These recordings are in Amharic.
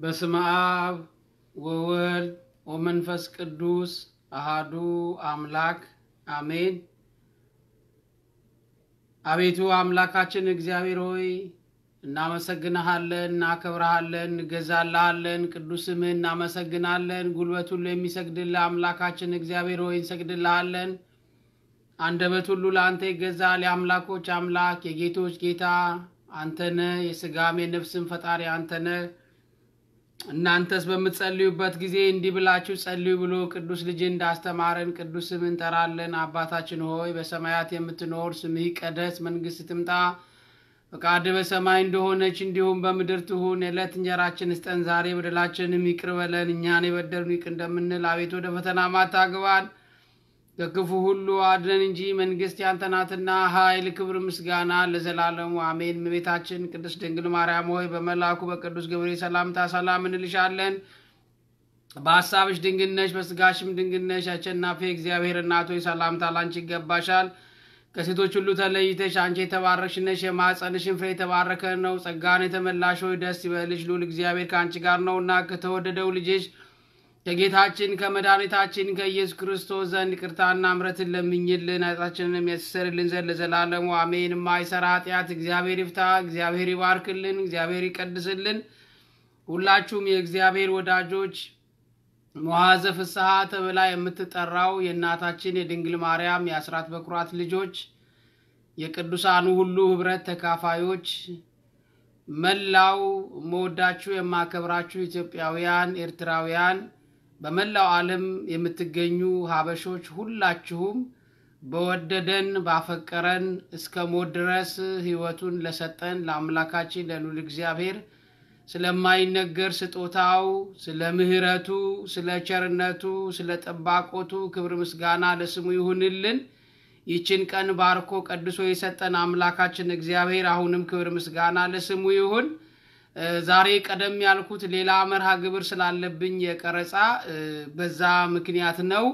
በስመ አብ ወወልድ ወመንፈስ ቅዱስ አሃዱ አምላክ አሜን። አቤቱ አምላካችን እግዚአብሔር ሆይ እናመሰግንሃለን፣ እናከብረሃለን፣ እንገዛልሃለን። ቅዱስ ስምህ እናመሰግናለን። ጉልበት ሁሉ የሚሰግድልህ አምላካችን እግዚአብሔር ሆይ እንሰግድልሃለን። አንደበት ሁሉ ለአንተ ይገዛል። የአምላኮች አምላክ የጌቶች ጌታ አንተነ የስጋም የነፍስም ፈጣሪ አንተነ። እናንተስ በምትጸልዩበት ጊዜ እንዲህ ብላችሁ ጸልዩ ብሎ ቅዱስ ልጅ እንዳስተማረን ቅዱስ ስምህ እንጠራለን። አባታችን ሆይ በሰማያት የምትኖር ስምህ ይቀደስ፣ መንግስት ትምጣ፣ ፈቃድ በሰማይ እንደሆነች እንዲሁም በምድር ትሁን። የዕለት እንጀራችን ስጠን ዛሬ፣ በደላችንም ይቅር በለን እኛን የበደሉን ይቅር እንደምንል፣ አቤቱ ወደ ፈተና አታግባን ከክፉ ሁሉ አድነን እንጂ መንግስት ያንተ ናትና ኃይል፣ ክብር፣ ምስጋና ለዘላለሙ አሜን። እመቤታችን ቅድስት ድንግል ማርያም ሆይ በመልአኩ በቅዱስ ገብርኤል ሰላምታ ሰላም እንልሻለን። በሀሳብሽ ድንግል ነሽ፣ በስጋሽም ድንግል ነሽ። አሸናፊ እግዚአብሔር እናት ሆይ ሰላምታ ላንቺ ይገባሻል። ከሴቶች ሁሉ ተለይተሽ አንቺ የተባረክሽ ነሽ፣ የማኅፀንሽን ፍሬ የተባረከ ነው። ጸጋን የተመላሽ ሆይ ደስ ይበልሽ፣ ልዑል እግዚአብሔር ከአንቺ ጋር ነውና ከተወደደው ልጅሽ ከጌታችን ከመድኃኒታችን ከኢየሱስ ክርስቶስ ዘንድ ይቅርታና ምሕረትን ለምኝልን ኃጢአታችንንም ያስተሰርይልን ዘንድ ለዘላለሙ አሜን። የማይሰራ ኃጢአት እግዚአብሔር ይፍታ፣ እግዚአብሔር ይባርክልን፣ እግዚአብሔር ይቀድስልን። ሁላችሁም የእግዚአብሔር ወዳጆች መዋዘ ፍስሐ ተብላ የምትጠራው የእናታችን የድንግል ማርያም የአስራት በኩራት ልጆች የቅዱሳኑ ሁሉ ኅብረት ተካፋዮች መላው መወዳችሁ የማከብራችሁ ኢትዮጵያውያን፣ ኤርትራውያን በመላው ዓለም የምትገኙ ሀበሾች ሁላችሁም በወደደን ባፈቀረን እስከ ሞት ድረስ ሕይወቱን ለሰጠን ለአምላካችን ለልዑል እግዚአብሔር ስለማይነገር ስጦታው፣ ስለ ምሕረቱ፣ ስለ ቸርነቱ፣ ስለ ጠባቆቱ ክብር ምስጋና ለስሙ ይሁንልን። ይችን ቀን ባርኮ ቀድሶ የሰጠን አምላካችን እግዚአብሔር አሁንም ክብር ምስጋና ለስሙ ይሁን። ዛሬ ቀደም ያልኩት ሌላ መርሃ ግብር ስላለብኝ የቀረጻ በዛ ምክንያት ነው።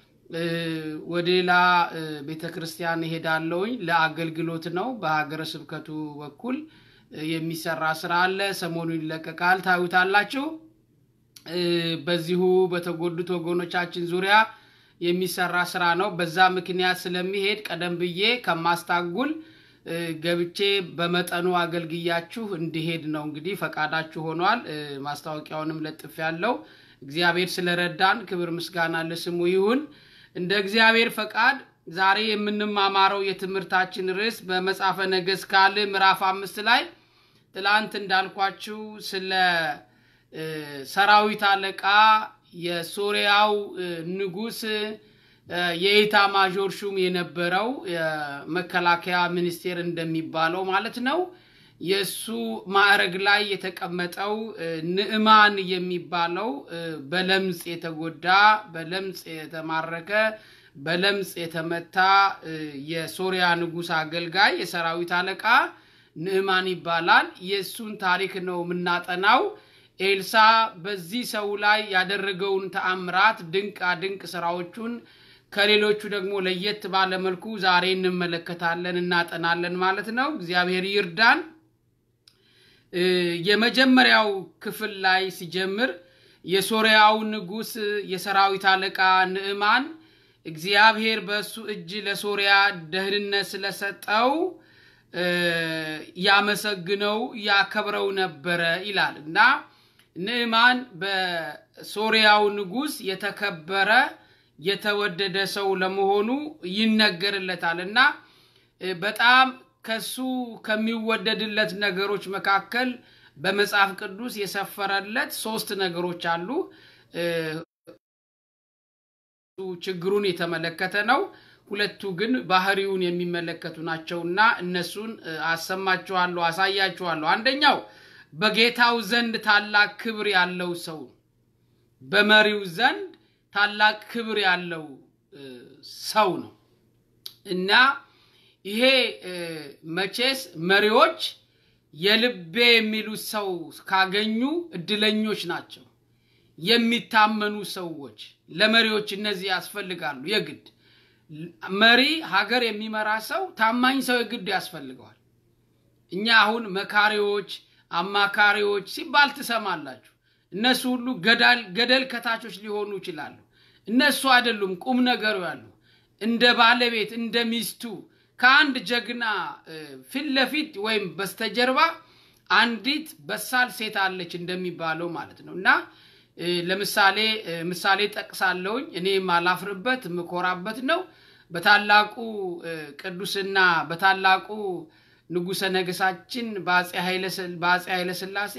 ወደ ሌላ ቤተ ክርስቲያን እሄዳለሁኝ። ለአገልግሎት ነው። በሀገረ ስብከቱ በኩል የሚሰራ ስራ አለ። ሰሞኑ ይለቀቃል፣ ታዩታላችሁ። በዚሁ በተጎዱት ወገኖቻችን ዙሪያ የሚሰራ ስራ ነው። በዛ ምክንያት ስለሚሄድ ቀደም ብዬ ከማስታጉል ገብቼ በመጠኑ አገልግያችሁ እንዲሄድ ነው። እንግዲህ ፈቃዳችሁ ሆኗል። ማስታወቂያውንም ለጥፍ ያለው እግዚአብሔር ስለረዳን ክብር ምስጋና ለስሙ ይሁን። እንደ እግዚአብሔር ፈቃድ ዛሬ የምንማማረው የትምህርታችን ርዕስ በመጽሐፈ ነገሥት ካልዕ ምዕራፍ አምስት ላይ ትላንት እንዳልኳችሁ ስለ ሰራዊት አለቃ የሶሪያው ንጉሥ የኢታ ማዦር ሹም የነበረው የመከላከያ ሚኒስቴር እንደሚባለው ማለት ነው። የእሱ ማዕረግ ላይ የተቀመጠው ንዕማን የሚባለው በለምጽ የተጎዳ በለምጽ የተማረከ በለምጽ የተመታ የሶሪያ ንጉሥ አገልጋይ የሰራዊት አለቃ ንዕማን ይባላል። የእሱን ታሪክ ነው የምናጠናው። ኤልሳ በዚህ ሰው ላይ ያደረገውን ተአምራት ድንቃ ድንቅ ስራዎቹን ከሌሎቹ ደግሞ ለየት ባለ መልኩ ዛሬ እንመለከታለን፣ እናጠናለን ማለት ነው። እግዚአብሔር ይርዳን። የመጀመሪያው ክፍል ላይ ሲጀምር የሶሪያው ንጉሥ የሰራዊት አለቃ ንዕማን እግዚአብሔር በእሱ እጅ ለሶሪያ ደህንነት ስለሰጠው ያመሰግነው ያከብረው ነበረ ይላል እና ንዕማን በሶሪያው ንጉሥ የተከበረ የተወደደ ሰው ለመሆኑ ይነገርለታል እና በጣም ከሱ ከሚወደድለት ነገሮች መካከል በመጽሐፍ ቅዱስ የሰፈረለት ሶስት ነገሮች አሉ። ችግሩን የተመለከተ ነው። ሁለቱ ግን ባህሪውን የሚመለከቱ ናቸውና እነሱን አሰማችኋለሁ፣ አሳያችኋለሁ። አንደኛው በጌታው ዘንድ ታላቅ ክብር ያለው ሰው፣ በመሪው ዘንድ ታላቅ ክብር ያለው ሰው ነው እና ይሄ መቼስ መሪዎች የልቤ የሚሉት ሰው ካገኙ እድለኞች ናቸው። የሚታመኑ ሰዎች ለመሪዎች እነዚህ ያስፈልጋሉ የግድ መሪ ሀገር የሚመራ ሰው ታማኝ ሰው የግድ ያስፈልገዋል። እኛ አሁን መካሪዎች፣ አማካሪዎች ሲባል ትሰማላችሁ። እነሱ ሁሉ ገደል ከታቾች ሊሆኑ ይችላሉ። እነሱ አይደሉም ቁም ነገሩ ያሉ እንደ ባለቤት እንደ ሚስቱ ከአንድ ጀግና ፊት ለፊት ወይም በስተጀርባ አንዲት በሳል ሴት አለች እንደሚባለው ማለት ነው እና ለምሳሌ ምሳሌ ጠቅሳለሁኝ እኔ የማላፍርበት የምኮራበት ነው። በታላቁ ቅዱስና በታላቁ ንጉሰ ነገሳችን በአጼ ኃይለ ሥላሴ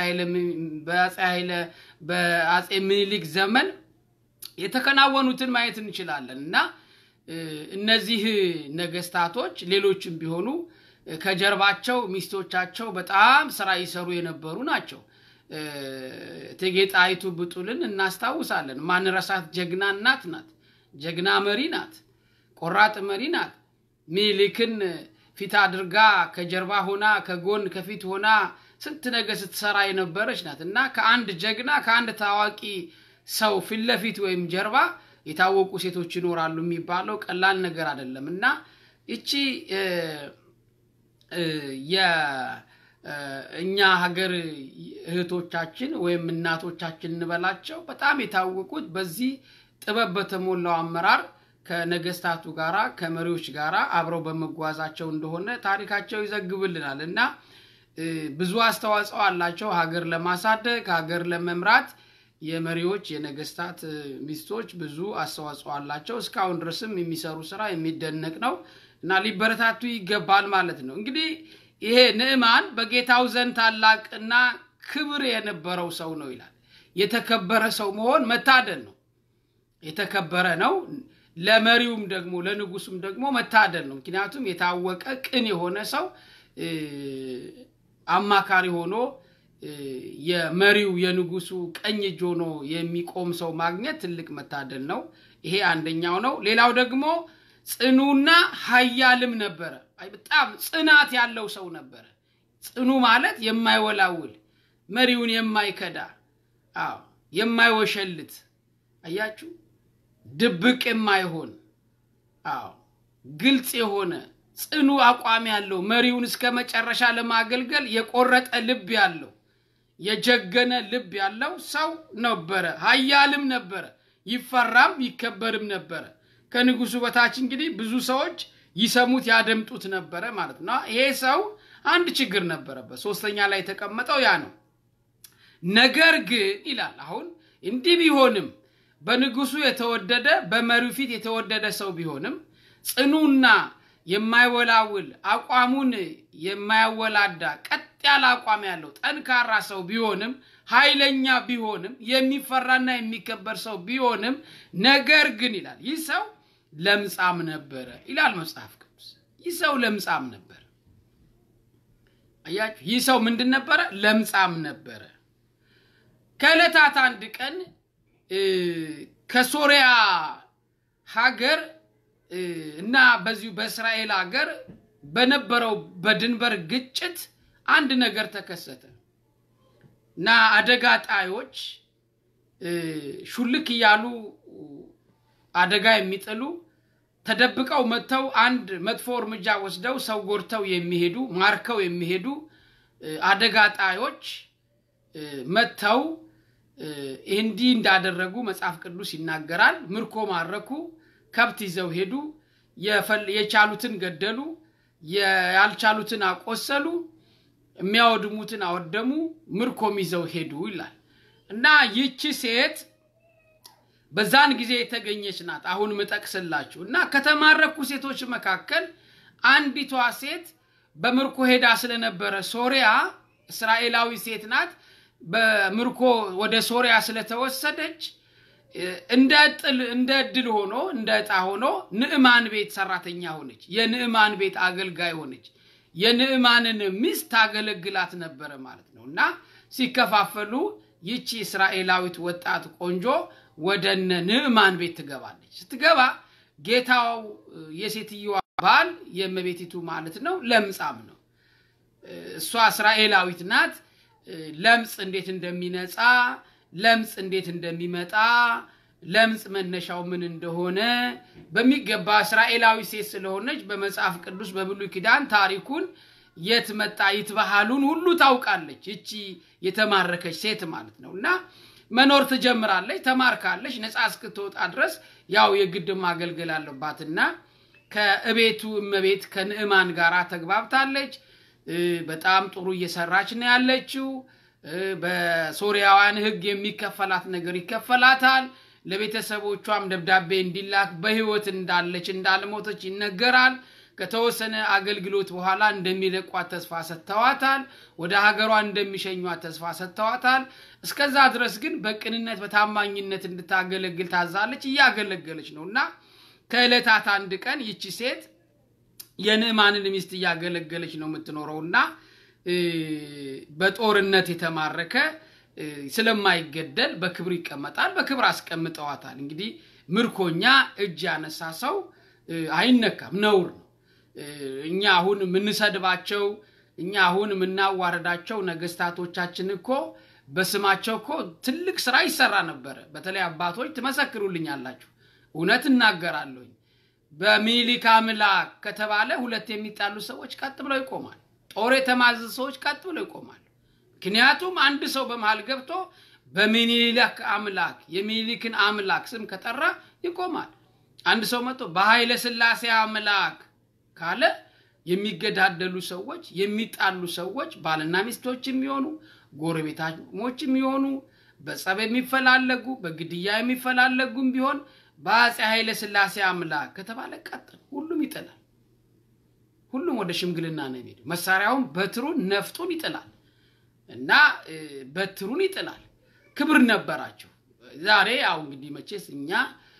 በአጼ ምኒልክ ዘመን የተከናወኑትን ማየት እንችላለን እና እነዚህ ነገስታቶች ሌሎችም ቢሆኑ ከጀርባቸው ሚስቶቻቸው በጣም ስራ ይሰሩ የነበሩ ናቸው። እቴጌ ጣይቱ ብጡልን እናስታውሳለን። ማንረሳት ጀግና እናት ናት። ጀግና መሪ ናት። ቆራጥ መሪ ናት። ሚኒሊክን ፊት አድርጋ ከጀርባ ሆና ከጎን ከፊት ሆና ስንት ነገር ስትሰራ የነበረች ናት እና ከአንድ ጀግና ከአንድ ታዋቂ ሰው ፊት ለፊት ወይም ጀርባ የታወቁ ሴቶች ይኖራሉ የሚባለው ቀላል ነገር አይደለም እና ይቺ የእኛ ሀገር እህቶቻችን ወይም እናቶቻችን እንበላቸው በጣም የታወቁት በዚህ ጥበብ በተሞላው አመራር ከነገስታቱ ጋራ ከመሪዎች ጋራ አብረው በመጓዛቸው እንደሆነ ታሪካቸው ይዘግብልናል እና ብዙ አስተዋጽኦ አላቸው ሀገር ለማሳደግ ሀገር ለመምራት የመሪዎች የነገስታት ሚስቶች ብዙ አስተዋጽኦ አላቸው። እስካሁን ድረስም የሚሰሩ ስራ የሚደነቅ ነው እና ሊበረታቱ ይገባል ማለት ነው። እንግዲህ ይሄ ንዕማን በጌታው ዘንድ ታላቅና ክብር የነበረው ሰው ነው ይላል። የተከበረ ሰው መሆን መታደል ነው። የተከበረ ነው። ለመሪውም ደግሞ ለንጉሱም ደግሞ መታደል ነው። ምክንያቱም የታወቀ ቅን የሆነ ሰው አማካሪ ሆኖ የመሪው የንጉሱ ቀኝ እጅ ሆኖ የሚቆም ሰው ማግኘት ትልቅ መታደል ነው። ይሄ አንደኛው ነው። ሌላው ደግሞ ጽኑና ኃያልም ነበረ። በጣም ጽናት ያለው ሰው ነበረ። ጽኑ ማለት የማይወላውል መሪውን የማይከዳ አዎ፣ የማይወሸልት አያችሁ፣ ድብቅ የማይሆን አዎ፣ ግልጽ የሆነ ጽኑ አቋም ያለው መሪውን እስከ መጨረሻ ለማገልገል የቆረጠ ልብ ያለው የጀገነ ልብ ያለው ሰው ነበረ። ኃያልም ነበረ። ይፈራም ይከበርም ነበረ። ከንጉሱ በታች እንግዲህ ብዙ ሰዎች ይሰሙት ያደምጡት ነበረ ማለት ነው። ይሄ ሰው አንድ ችግር ነበረበት። ሶስተኛ ላይ የተቀመጠው ያ ነው። ነገር ግን ይላል አሁን እንዲህ ቢሆንም በንጉሱ የተወደደ በመሪው ፊት የተወደደ ሰው ቢሆንም ጽኑና የማይወላውል አቋሙን የማያወላዳ ቀጥ ያለ አቋም ያለው ጠንካራ ሰው ቢሆንም ኃይለኛ ቢሆንም የሚፈራና የሚከበር ሰው ቢሆንም ነገር ግን ይላል ይህ ሰው ለምጻም ነበረ ይላል መጽሐፍ ቅዱስ። ይህ ሰው ለምጻም ነበረ። አያችሁ፣ ይህ ሰው ምንድን ነበረ? ለምጻም ነበረ። ከዕለታት አንድ ቀን ከሶሪያ ሀገር እና በዚሁ በእስራኤል ሀገር በነበረው በድንበር ግጭት አንድ ነገር ተከሰተ እና አደጋ ጣዮች ሹልክ እያሉ አደጋ የሚጥሉ ተደብቀው መጥተው አንድ መጥፎ እርምጃ ወስደው ሰው ጎድተው የሚሄዱ ማርከው የሚሄዱ አደጋ ጣዮች መጥተው እንዲህ እንዳደረጉ መጽሐፍ ቅዱስ ይናገራል። ምርኮ ማረኩ፣ ከብት ይዘው ሄዱ፣ የቻሉትን ገደሉ፣ ያልቻሉትን አቆሰሉ፣ የሚያወድሙትን አወደሙ፣ ምርኮም ይዘው ሄዱ ይላል እና ይቺ ሴት በዛን ጊዜ የተገኘች ናት። አሁን ምጠቅስላችሁ እና ከተማረኩ ሴቶች መካከል አንዲቷ ሴት በምርኮ ሄዳ ስለነበረ ሶሪያ እስራኤላዊ ሴት ናት። በምርኮ ወደ ሶሪያ ስለተወሰደች እንደ እድል ሆኖ እንደ ዕጣ ሆኖ ንዕማን ቤት ሰራተኛ ሆነች። የንዕማን ቤት አገልጋይ ሆነች። የንዕማንን ሚስት ታገለግላት ነበረ ማለት ነው እና ሲከፋፈሉ ይቺ እስራኤላዊት ወጣት ቆንጆ ወደ እነ ንዕማን ቤት ትገባለች። ስትገባ ጌታው የሴትየዋ ባል የእመቤቲቱ ማለት ነው ለምጻም ነው። እሷ እስራኤላዊት ናት። ለምጽ እንዴት እንደሚነጻ፣ ለምጽ እንዴት እንደሚመጣ፣ ለምጽ መነሻው ምን እንደሆነ በሚገባ እስራኤላዊ ሴት ስለሆነች በመጽሐፍ ቅዱስ በብሉይ ኪዳን ታሪኩን የት መጣ ይትባሃሉን ሁሉ ታውቃለች። እቺ የተማረከች ሴት ማለት ነው እና መኖር ትጀምራለች። ተማርካለች። ነፃ እስክትወጣ ድረስ ያው የግድ ማገልገል አለባትና ከእቤቱ እመቤት ከንዕማን ጋር ተግባብታለች። በጣም ጥሩ እየሰራች ነው ያለችው። በሶሪያውያን ሕግ የሚከፈላት ነገር ይከፈላታል። ለቤተሰቦቿም ደብዳቤ እንዲላክ በሕይወት እንዳለች እንዳልሞተች ይነገራል። ከተወሰነ አገልግሎት በኋላ እንደሚለቋት ተስፋ ሰጥተዋታል። ወደ ሀገሯ እንደሚሸኟት ተስፋ ሰጥተዋታል። እስከዛ ድረስ ግን በቅንነት በታማኝነት እንድታገለግል ታዛለች። እያገለገለች ነው እና ከዕለታት አንድ ቀን ይቺ ሴት የንዕማንን ሚስት እያገለገለች ነው የምትኖረው እና በጦርነት የተማረከ ስለማይገደል በክብር ይቀመጣል። በክብር አስቀምጠዋታል። እንግዲህ ምርኮኛ እጅ ያነሳ ሰው አይነካም፣ ነውር ነው። እኛ አሁን የምንሰድባቸው እኛ አሁን የምናዋረዳቸው ነገስታቶቻችን እኮ በስማቸው እኮ ትልቅ ስራ ይሰራ ነበረ። በተለይ አባቶች ትመሰክሩልኛላችሁ። እውነት እናገራለሁኝ። በሚኒሊክ አምላክ ከተባለ ሁለት የሚጣሉ ሰዎች ቀጥ ብለው ይቆማል። ጦር የተማዘዙ ሰዎች ቀጥ ብለው ይቆማል። ምክንያቱም አንድ ሰው በመሃል ገብቶ በሚኒሊክ አምላክ የሚኒሊክን አምላክ ስም ከጠራ ይቆማል። አንድ ሰው መጥቶ በኃይለ ሥላሴ አምላክ ካለ የሚገዳደሉ ሰዎች የሚጣሉ ሰዎች ባልና ሚስቶች የሚሆኑ ጎረቤታሞች የሚሆኑ በጸብ የሚፈላለጉ በግድያ የሚፈላለጉም ቢሆን በአፄ ኃይለ ሥላሴ አምላክ ከተባለ ቀጥ ሁሉም ይጥላል። ሁሉም ወደ ሽምግልና ነው የሚሄዱ። መሳሪያውን በትሩን ነፍጡን ይጥላል እና በትሩን ይጥላል። ክብር ነበራቸው። ዛሬ ያው እንግዲህ መቼስ እኛ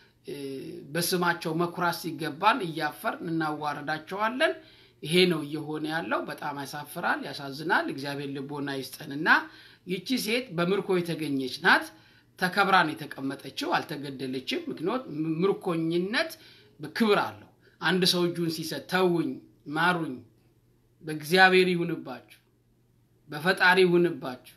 በስማቸው መኩራት ሲገባን እያፈርን እናዋረዳቸዋለን። ይሄ ነው እየሆነ ያለው። በጣም ያሳፍራል፣ ያሳዝናል። እግዚአብሔር ልቦና ይስጠንና ይቺ ሴት በምርኮ የተገኘች ናት። ተከብራን የተቀመጠችው አልተገደለችም። ምክንያት ምርኮኝነት ክብር አለው። አንድ ሰው እጁን ሲሰጥ ተውኝ፣ ማሩኝ፣ በእግዚአብሔር ይሁንባችሁ፣ በፈጣሪ ይሁንባችሁ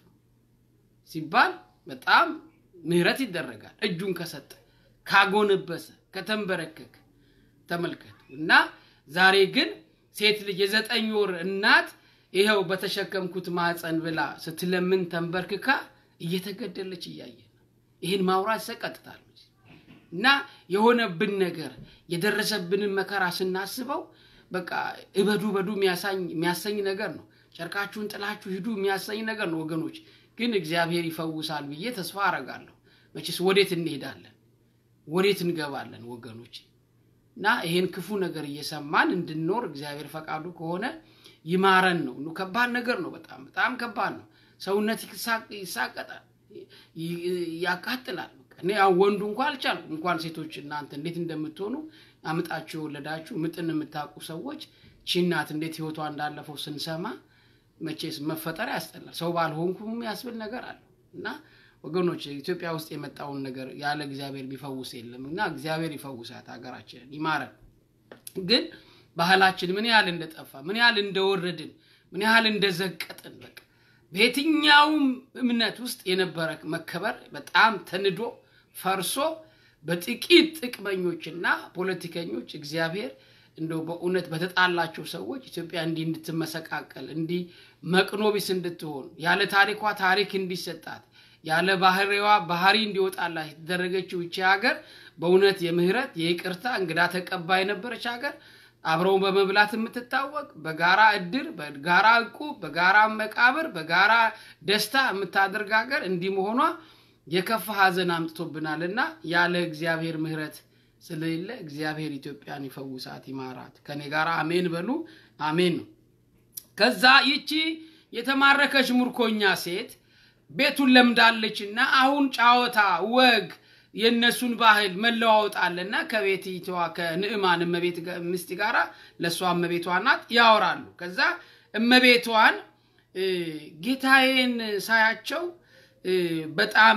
ሲባል በጣም ምህረት ይደረጋል። እጁን ከሰጠ ካጎነበሰ፣ ከተንበረከከ ተመልከቱ። እና ዛሬ ግን ሴት ልጅ የዘጠኝ ወር እናት ይኸው በተሸከምኩት ማፀን ብላ ስትለምን ተንበርክካ እየተገደለች እያየ ነው። ይህን ማውራት ይሰቀጥታል። እና የሆነብን ነገር የደረሰብንን መከራ ስናስበው በቃ እበዱ በዱ የሚያሰኝ ነገር ነው። ጨርቃችሁን ጥላችሁ ሂዱ የሚያሰኝ ነገር ነው ወገኖች። ግን እግዚአብሔር ይፈውሳል ብዬ ተስፋ አረጋለሁ። መቼስ ወዴት እንሄዳለን? ወዴት እንገባለን ወገኖች? እና ይሄን ክፉ ነገር እየሰማን እንድንኖር እግዚአብሔር ፈቃዱ ከሆነ ይማረን ነው። ከባድ ነገር ነው። በጣም በጣም ከባድ ነው። ሰውነት ይሳቀጣል፣ ያቃጥላል። እኔ ያው ወንዱ እንኳን አልቻልኩም። እንኳን ሴቶች እናንተ እንዴት እንደምትሆኑ አምጣችሁ የወለዳችሁ ምጥን የምታውቁ ሰዎች ቺናት እንዴት ህይወቷ እንዳለፈው ስንሰማ መቼስ መፈጠር ያስጠላል። ሰው ባልሆንኩም ያስብል ነገር አለ እና ወገኖች ኢትዮጵያ ውስጥ የመጣውን ነገር ያለ እግዚአብሔር ቢፈውስ የለም እና እግዚአብሔር ይፈውሳት ሀገራችንን ይማረን። ግን ባህላችን ምን ያህል እንደጠፋ ምን ያህል እንደወረድን ምን ያህል እንደዘቀጥን በቃ በየትኛውም እምነት ውስጥ የነበረ መከበር በጣም ተንዶ ፈርሶ በጥቂት ጥቅመኞችና ፖለቲከኞች እግዚአብሔር እንደው በእውነት በተጣላቸው ሰዎች ኢትዮጵያ እንዲህ እንድትመሰቃቀል እንዲህ መቅኖቢስ እንድትሆን ያለ ታሪኳ ታሪክ እንዲሰጣት ያለ ባህሪዋ ባህሪ እንዲወጣላት የተደረገችው ይቺ ሀገር በእውነት የምህረት የይቅርታ እንግዳ ተቀባይ የነበረች ሀገር አብረው በመብላት የምትታወቅ በጋራ እድር፣ በጋራ እቁብ፣ በጋራ መቃብር፣ በጋራ ደስታ የምታደርግ ሀገር እንዲህ መሆኗ የከፋ ሀዘን አምጥቶብናልና ያለ እግዚአብሔር ምህረት ስለሌለ እግዚአብሔር ኢትዮጵያን ይፈውሳት ይማራት። ከኔ ጋር አሜን በሉ። አሜን ነው። ከዛ ይቺ የተማረከች ምርኮኛ ሴት ቤቱን ለምዳለችና አሁን ጫወታ ወግ የእነሱን ባህል መለዋወጥ አለና ከቤትቷ ከንዕማን እመቤት ምስት ጋራ ለእሷ እመቤቷ ናት ያወራሉ። ከዛ እመቤቷን ጌታዬን ሳያቸው በጣም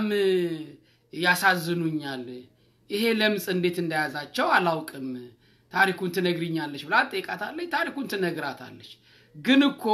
ያሳዝኑኛል፣ ይሄ ለምጽ እንዴት እንደያዛቸው አላውቅም፣ ታሪኩን ትነግሪኛለች ብላ ጠይቃታለች። ታሪኩን ትነግራታለች። ግን እኮ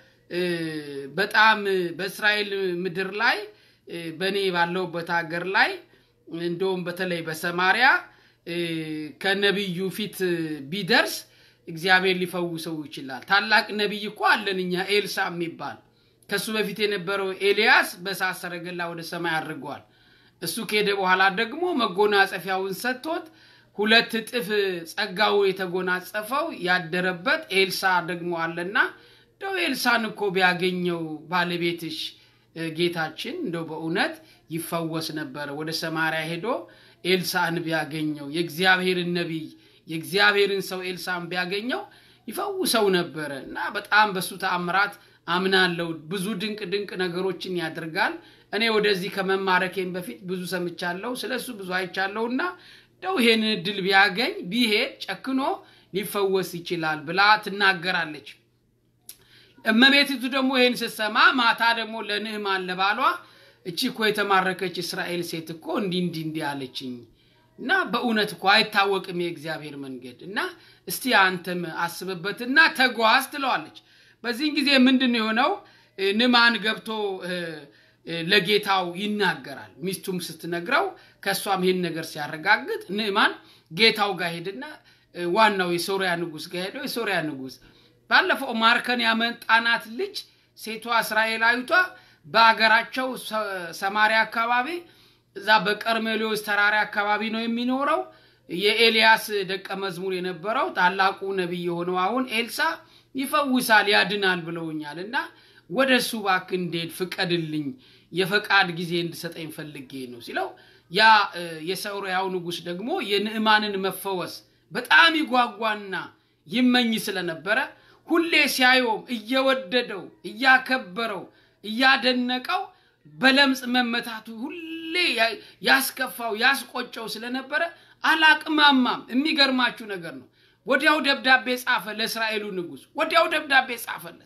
በጣም በእስራኤል ምድር ላይ በእኔ ባለሁበት ሀገር ላይ እንደውም በተለይ በሰማሪያ ከነቢዩ ፊት ቢደርስ እግዚአብሔር ሊፈውሰው ይችላል። ታላቅ ነቢይ እኮ አለን እኛ ኤልሳ የሚባል ከእሱ በፊት የነበረው ኤልያስ በእሳት ሰረገላ ወደ ሰማይ አድርገዋል። እሱ ከሄደ በኋላ ደግሞ መጎናጸፊያውን ሰጥቶት ሁለት እጥፍ ጸጋው የተጎናጸፈው ያደረበት ኤልሳ ደግሞ አለና እንደው ኤልሳን እኮ ቢያገኘው ባለቤትሽ ጌታችን እንደው በእውነት ይፈወስ ነበረ። ወደ ሰማርያ ሄዶ ኤልሳን ቢያገኘው የእግዚአብሔርን ነቢይ የእግዚአብሔርን ሰው ኤልሳን ቢያገኘው ይፈውሰው ነበረ እና በጣም በሱ ተአምራት አምናለው። ብዙ ድንቅ ድንቅ ነገሮችን ያደርጋል። እኔ ወደዚህ ከመማረኬን በፊት ብዙ ሰምቻለሁ፣ ስለ እሱ ብዙ አይቻለሁ እና እንደው ይሄን እድል ቢያገኝ ቢሄድ ጨክኖ ሊፈወስ ይችላል ብላ ትናገራለች። እመቤቲቱ ደግሞ ይህን ስትሰማ ማታ ደግሞ ለንዕማን ለባሏ እቺ እኮ የተማረከች እስራኤል ሴት እኮ እንዲህ እንዲህ እንዲህ አለችኝ እና በእውነት እኮ አይታወቅም የእግዚአብሔር መንገድ እና እስቲ አንተም አስብበትና ተጓዝ ትለዋለች። በዚህን ጊዜ ምንድን የሆነው ንዕማን ገብቶ ለጌታው ይናገራል። ሚስቱም ስትነግረው ከእሷም ይህን ነገር ሲያረጋግጥ ንዕማን ጌታው ጋር ሄድና ዋናው የሶሪያ ንጉሥ ጋር ሄደው የሶሪያ ንጉሥ ባለፈው ማርከን ያመጣናት ልጅ ሴቷ እስራኤላዊቷ በአገራቸው ሰማሪያ አካባቢ እዛ በቀርሜሎስ ተራራ አካባቢ ነው የሚኖረው። የኤልያስ ደቀ መዝሙር የነበረው ታላቁ ነቢይ የሆነው አሁን ኤልሳ ይፈውሳል፣ ያድናል ብለውኛል እና ወደ እሱ እባክህ እንድሄድ ፍቀድልኝ፣ የፈቃድ ጊዜ እንድሰጠኝ ፈልጌ ነው ሲለው ያ የሶርያው ንጉሥ ደግሞ የንዕማንን መፈወስ በጣም ይጓጓና ይመኝ ስለነበረ ሁሌ ሲያየውም እየወደደው እያከበረው እያደነቀው በለምጽ መመታቱ ሁሌ ያስከፋው ያስቆጨው ስለነበረ አላቅማማም። የሚገርማችሁ ነገር ነው። ወዲያው ደብዳቤ ጻፈ ለእስራኤሉ ንጉሥ፣ ወዲያው ደብዳቤ ጻፈለት።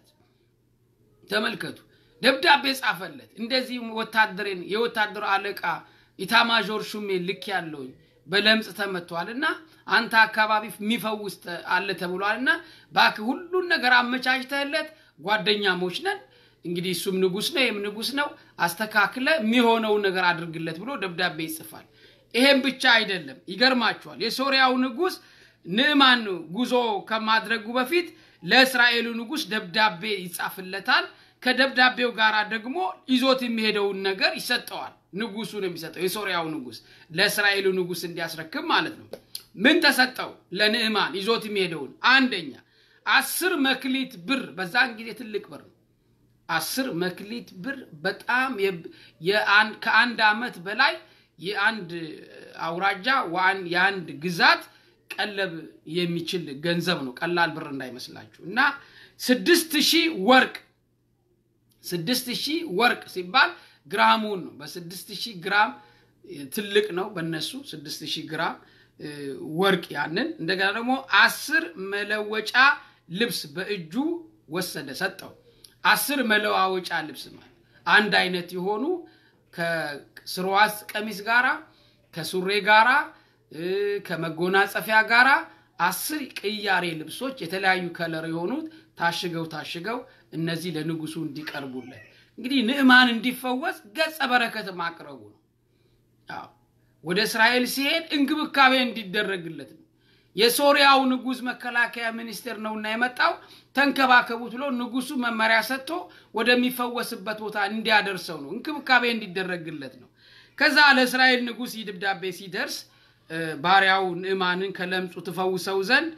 ተመልከቱ፣ ደብዳቤ ጻፈለት። እንደዚህ ወታደሬን የወታደሩ አለቃ ኢታማዦር ሹሜ ልክ ያለውኝ በለምጽ ተመቷል እና አንተ አካባቢ የሚፈውስ አለ ተብሏል እና እባክህ ሁሉን ነገር አመቻችተህለት ጓደኛሞች ነን እንግዲህ እሱም ንጉሥ ነው ይህም ንጉሥ ነው አስተካክለ የሚሆነውን ነገር አድርግለት ብሎ ደብዳቤ ይጽፋል። ይሄም ብቻ አይደለም፣ ይገርማችኋል። የሶሪያው ንጉሥ ንዕማን ጉዞ ከማድረጉ በፊት ለእስራኤሉ ንጉሥ ደብዳቤ ይጻፍለታል። ከደብዳቤው ጋር ደግሞ ይዞት የሚሄደውን ነገር ይሰጠዋል። ንጉሱ ነው የሚሰጠው፣ የሶሪያው ንጉሥ ለእስራኤሉ ንጉሥ እንዲያስረክብ ማለት ነው። ምን ተሰጠው? ለንዕማን ይዞት የሚሄደውን አንደኛ አስር መክሊት ብር፣ በዛን ጊዜ ትልቅ ብር ነው። አስር መክሊት ብር በጣም ከአንድ ዓመት በላይ የአንድ አውራጃ የአንድ ግዛት ቀለብ የሚችል ገንዘብ ነው። ቀላል ብር እንዳይመስላችሁ እና ስድስት ሺህ ወርቅ ስድስት ሺህ ወርቅ ሲባል ግራሙን ነው። በስድስት ሺህ ግራም ትልቅ ነው በነሱ ስድስት ሺህ ግራም ወርቅ ያንን እንደገና ደግሞ አስር መለወጫ ልብስ በእጁ ወሰደ ሰጠው። አስር መለዋወጫ ልብስ ማለት አንድ አይነት የሆኑ ከስርዋስ ቀሚስ ጋራ ከሱሬ ጋራ ከመጎናጸፊያ ጋራ አስር ቅያሬ ልብሶች የተለያዩ ከለር የሆኑት ታሽገው ታሽገው እነዚህ ለንጉሱ እንዲቀርቡለት እንግዲህ ንዕማን እንዲፈወስ ገጸ በረከት ማቅረቡ ነው። ወደ እስራኤል ሲሄድ እንክብካቤ እንዲደረግለት ነው። የሶሪያው ንጉሥ መከላከያ ሚኒስቴር ነውና የመጣው ተንከባከቡት ብሎ ንጉሱ መመሪያ ሰጥቶ ወደሚፈወስበት ቦታ እንዲያደርሰው ነው። እንክብካቤ እንዲደረግለት ነው። ከዛ ለእስራኤል ንጉሥ ይህ ደብዳቤ ሲደርስ ባሪያው ንዕማንን ከለምጹ ትፈውሰው ዘንድ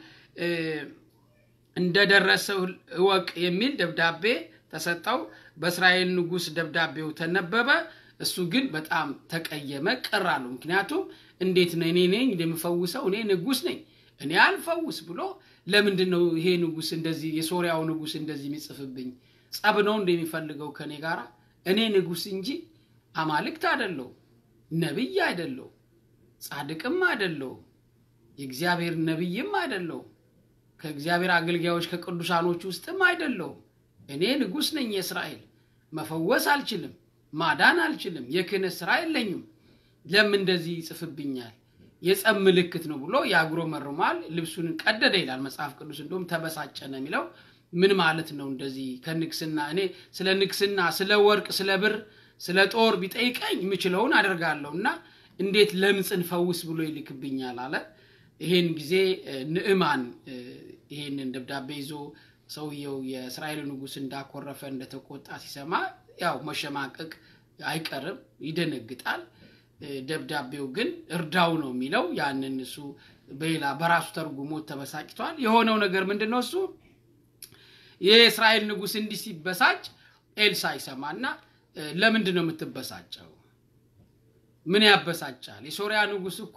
እንደደረሰው እወቅ የሚል ደብዳቤ ተሰጠው። በእስራኤል ንጉሥ ደብዳቤው ተነበበ። እሱ ግን በጣም ተቀየመ፣ ቅር አለው። ምክንያቱም እንዴት ነው እኔ ነኝ እንደምፈውሰው እኔ ንጉሥ ነኝ እኔ አልፈውስ ብሎ ለምንድን ነው ይሄ ንጉሥ እንደዚህ የሶሪያው ንጉሥ እንደዚህ የሚጽፍብኝ? ጸብ ነው እንደሚፈልገው ከእኔ ጋር? እኔ ንጉሥ እንጂ አማልክት አደለው፣ ነቢይ አይደለው፣ ጻድቅም አይደለው፣ የእግዚአብሔር ነቢይም አይደለው፣ ከእግዚአብሔር አገልጋዮች ከቅዱሳኖች ውስጥም አይደለውም። እኔ ንጉሥ ነኝ የእስራኤል መፈወስ አልችልም፣ ማዳን አልችልም፣ የክህነት ስራ የለኝም። ለምን እንደዚህ ይጽፍብኛል? የጸብ ምልክት ነው ብሎ ያጉረመርማል። ልብሱን ቀደደ ይላል መጽሐፍ ቅዱስ። እንደውም ተበሳጨ ነው የሚለው። ምን ማለት ነው እንደዚህ ከንግስና እኔ ስለ ንግስና፣ ስለ ወርቅ፣ ስለ ብር፣ ስለ ጦር ቢጠይቀኝ የምችለውን አደርጋለሁ እና እንዴት ለምጽን ፈውስ ብሎ ይልክብኛል አለ። ይሄን ጊዜ ንዕማን ይህንን ደብዳቤ ይዞ ሰውየው የእስራኤል ንጉሥ እንዳኮረፈ እንደተቆጣ ሲሰማ ያው መሸማቀቅ አይቀርም፣ ይደነግጣል። ደብዳቤው ግን እርዳው ነው የሚለው። ያንን እሱ በሌላ በራሱ ተርጉሞ ተበሳጭቷል። የሆነው ነገር ምንድን ነው? እሱ የእስራኤል ንጉሥ እንዲህ ሲበሳጭ ኤልሳ ይሰማና ለምንድን ነው የምትበሳጨው? ምን ያበሳጫል? የሶሪያ ንጉሥ እኮ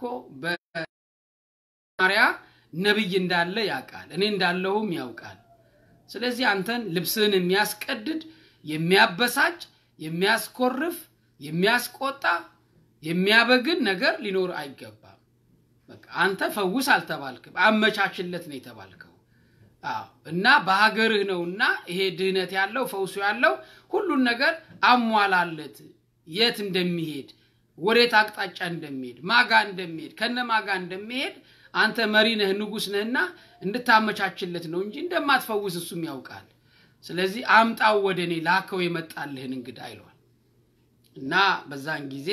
በማሪያ ነቢይ እንዳለ ያውቃል፣ እኔ እንዳለሁም ያውቃል። ስለዚህ አንተን ልብስህን የሚያስቀድድ የሚያበሳጭ፣ የሚያስኮርፍ፣ የሚያስቆጣ፣ የሚያበግን ነገር ሊኖር አይገባም። በቃ አንተ ፈውስ አልተባልክም፣ አመቻችለት ነው የተባልከው። አዎ እና በሀገርህ ነውና ይሄ ድህነት ያለው ፈውሱ ያለው ሁሉን ነገር አሟላለት። የት እንደሚሄድ ወዴት አቅጣጫ እንደሚሄድ ማጋ እንደሚሄድ ከነ ማጋ እንደሚሄድ አንተ መሪ ነህ፣ ንጉሥ ነህና እንድታመቻችለት ነው እንጂ እንደማትፈውስ እሱም ያውቃል። ስለዚህ አምጣው ወደ እኔ ላከው የመጣልህን እንግዳ ይለዋል። እና በዛን ጊዜ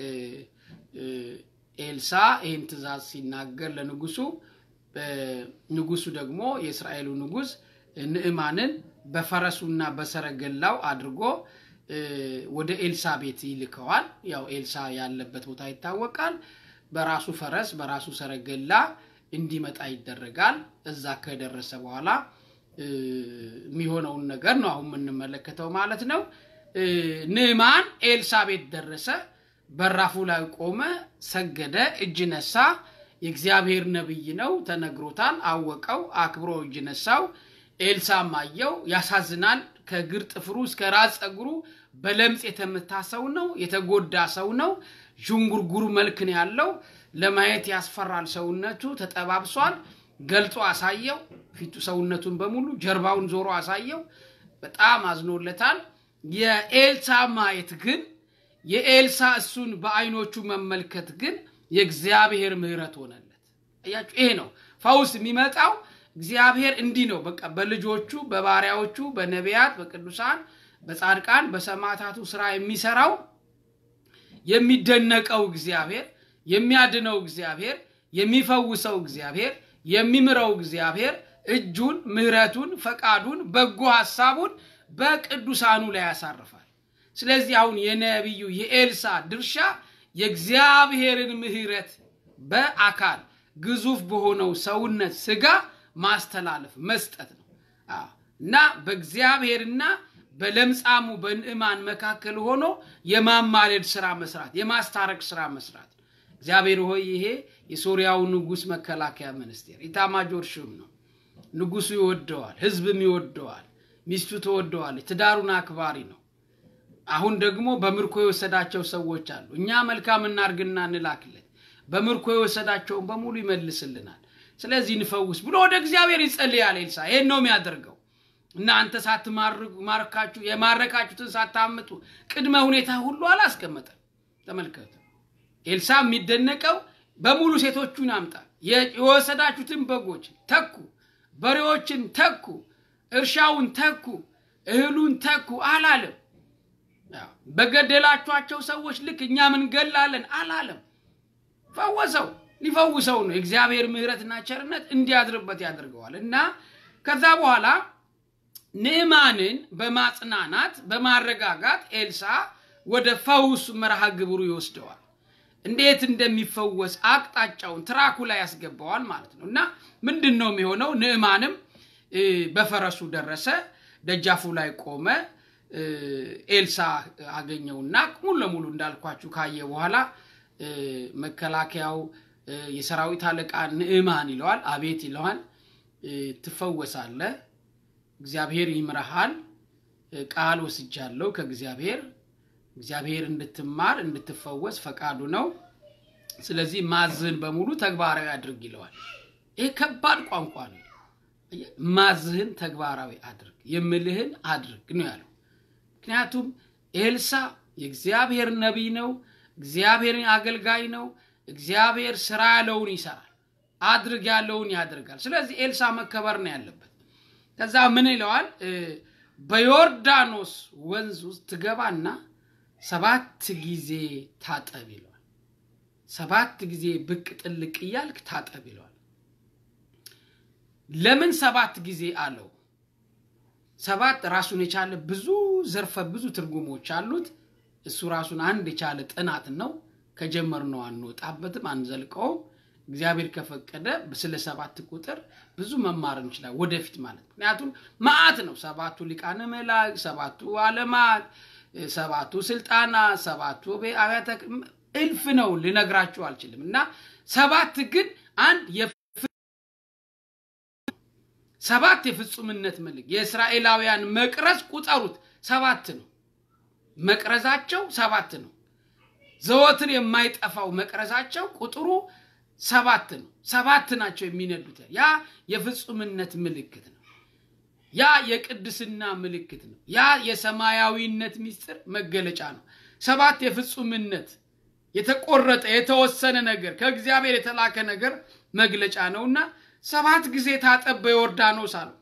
ኤልሳ ይህን ትእዛዝ ሲናገር ለንጉሱ ንጉሱ ደግሞ የእስራኤሉ ንጉሥ ንዕማንን በፈረሱና በሰረገላው አድርጎ ወደ ኤልሳ ቤት ይልከዋል። ያው ኤልሳ ያለበት ቦታ ይታወቃል። በራሱ ፈረስ በራሱ ሰረገላ እንዲመጣ ይደረጋል። እዛ ከደረሰ በኋላ የሚሆነውን ነገር ነው አሁን የምንመለከተው ማለት ነው። ንዕማን ኤልሳ ቤት ደረሰ። በራፉ ላይ ቆመ፣ ሰገደ፣ እጅ ነሳ። የእግዚአብሔር ነቢይ ነው፣ ተነግሮታል፣ አወቀው፣ አክብሮ እጅ ነሳው። ኤልሳም አየው። ያሳዝናል። ከእግር ጥፍሩ እስከ ራስ ፀጉሩ በለምጽ የተመታ ሰው ነው፣ የተጎዳ ሰው ነው። ዥንጉርጉር መልክ ነው ያለው። ለማየት ያስፈራል። ሰውነቱ ተጠባብሷል። ገልጾ አሳየው። ፊቱ ሰውነቱን በሙሉ ጀርባውን ዞሮ አሳየው። በጣም አዝኖለታል። የኤልሳ ማየት ግን የኤልሳ እሱን በአይኖቹ መመልከት ግን የእግዚአብሔር ምሕረት ሆነለት። እያችሁ ይሄ ነው ፈውስ የሚመጣው። እግዚአብሔር እንዲህ ነው በቃ በልጆቹ በባሪያዎቹ በነቢያት በቅዱሳን በጻድቃን በሰማዕታቱ ስራ የሚሰራው የሚደነቀው እግዚአብሔር የሚያድነው እግዚአብሔር የሚፈውሰው እግዚአብሔር የሚምረው እግዚአብሔር እጁን ምሕረቱን ፈቃዱን በጎ ሐሳቡን በቅዱሳኑ ላይ ያሳርፋል። ስለዚህ አሁን የነቢዩ የኤልሳ ድርሻ የእግዚአብሔርን ምሕረት በአካል ግዙፍ በሆነው ሰውነት ስጋ ማስተላለፍ መስጠት ነው እና በእግዚአብሔርና በለምጻሙ በንዕማን መካከል ሆኖ የማማለድ ስራ መስራት፣ የማስታረቅ ስራ መስራት። እግዚአብሔር ሆይ ይሄ የሶሪያው ንጉሥ መከላከያ ሚኒስቴር ኢታማጆር ሹም ነው። ንጉሱ ይወደዋል፣ ህዝብም ይወደዋል፣ ሚስቱ ትወደዋለች፣ ትዳሩን አክባሪ ነው። አሁን ደግሞ በምርኮ የወሰዳቸው ሰዎች አሉ። እኛ መልካም እናርግና እንላክለት፣ በምርኮ የወሰዳቸውን በሙሉ ይመልስልናል። ስለዚህ እንፈውስ ብሎ ወደ እግዚአብሔር ይጸልያል። ኤልሳ ይሄን ነው የሚያደርገው። እናንተ ሳትማርካችሁ የማረካችሁትን ሳታምጡ ቅድመ ሁኔታ ሁሉ አላስቀመጠም። ተመልከቱ። ኤልሳ የሚደነቀው በሙሉ ሴቶቹን አምጣ፣ የወሰዳችሁትን በጎች ተኩ፣ በሬዎችን ተኩ፣ እርሻውን ተኩ፣ እህሉን ተኩ አላለም። በገደላችኋቸው ሰዎች ልክ እኛም እንገላለን አላለም። ፈወሰው። ሊፈውሰው ነው። የእግዚአብሔር ምሕረትና ቸርነት እንዲያድርበት ያደርገዋል እና ከዛ በኋላ ንዕማንን በማጽናናት በማረጋጋት ኤልሳ ወደ ፈውስ መርሃ ግብሩ ይወስደዋል። እንዴት እንደሚፈወስ አቅጣጫውን ትራኩ ላይ ያስገባዋል ማለት ነው እና ምንድን ነው የሚሆነው? ንዕማንም በፈረሱ ደረሰ፣ ደጃፉ ላይ ቆመ። ኤልሳ አገኘውና ሙሉ ለሙሉ እንዳልኳችሁ ካየ በኋላ መከላከያው የሰራዊት አለቃ ንዕማን ይለዋል። አቤት ይለዋል። ትፈወሳለህ፣ እግዚአብሔር ይምረሃል፣ ቃል ወስጃለሁ ከእግዚአብሔር እግዚአብሔር እንድትማር እንድትፈወስ ፈቃዱ ነው። ስለዚህ ማዝህን በሙሉ ተግባራዊ አድርግ ይለዋል። ይህ ከባድ ቋንቋ ነው። ማዝህን ተግባራዊ አድርግ፣ የምልህን አድርግ ነው ያለው። ምክንያቱም ኤልሳ የእግዚአብሔር ነቢይ ነው። እግዚአብሔርን አገልጋይ ነው። እግዚአብሔር ስራ ያለውን ይሰራል፣ አድርግ ያለውን ያደርጋል። ስለዚህ ኤልሳ መከበር ነው ያለበት። ከዛ ምን ይለዋል? በዮርዳኖስ ወንዝ ውስጥ ትገባና ሰባት ጊዜ ታጠብ ይለዋል። ሰባት ጊዜ ብቅ ጥልቅ እያልክ ታጠብ ይለዋል። ለምን ሰባት ጊዜ አለው? ሰባት ራሱን የቻለ ብዙ ዘርፈ ብዙ ትርጉሞች አሉት። እሱ ራሱን አንድ የቻለ ጥናት ነው። ከጀመርነው አንወጣበትም፣ አንዘልቀውም። እግዚአብሔር ከፈቀደ ስለ ሰባት ቁጥር ብዙ መማር እንችላል ወደፊት ማለት ምክንያቱም መዓት ነው። ሰባቱ ሊቃነ መላእክት፣ ሰባቱ ዓለማት፣ ሰባቱ ስልጣናት፣ ሰባቱ አብያተ እልፍ ነው፣ ልነግራችሁ አልችልም። እና ሰባት ግን አንድ ሰባት የፍጹምነት ምልክ የእስራኤላውያን መቅረዝ ቁጠሩት ሰባት ነው። መቅረዛቸው ሰባት ነው። ዘወትር የማይጠፋው መቅረዛቸው ቁጥሩ ሰባት ነው። ሰባት ናቸው የሚነዱት። ያ የፍጹምነት ምልክት ነው። ያ የቅድስና ምልክት ነው። ያ የሰማያዊነት ምስጢር መገለጫ ነው። ሰባት የፍጹምነት የተቆረጠ የተወሰነ ነገር ከእግዚአብሔር የተላከ ነገር መግለጫ ነውና ሰባት ጊዜ ታጠብ በዮርዳኖስ አለው።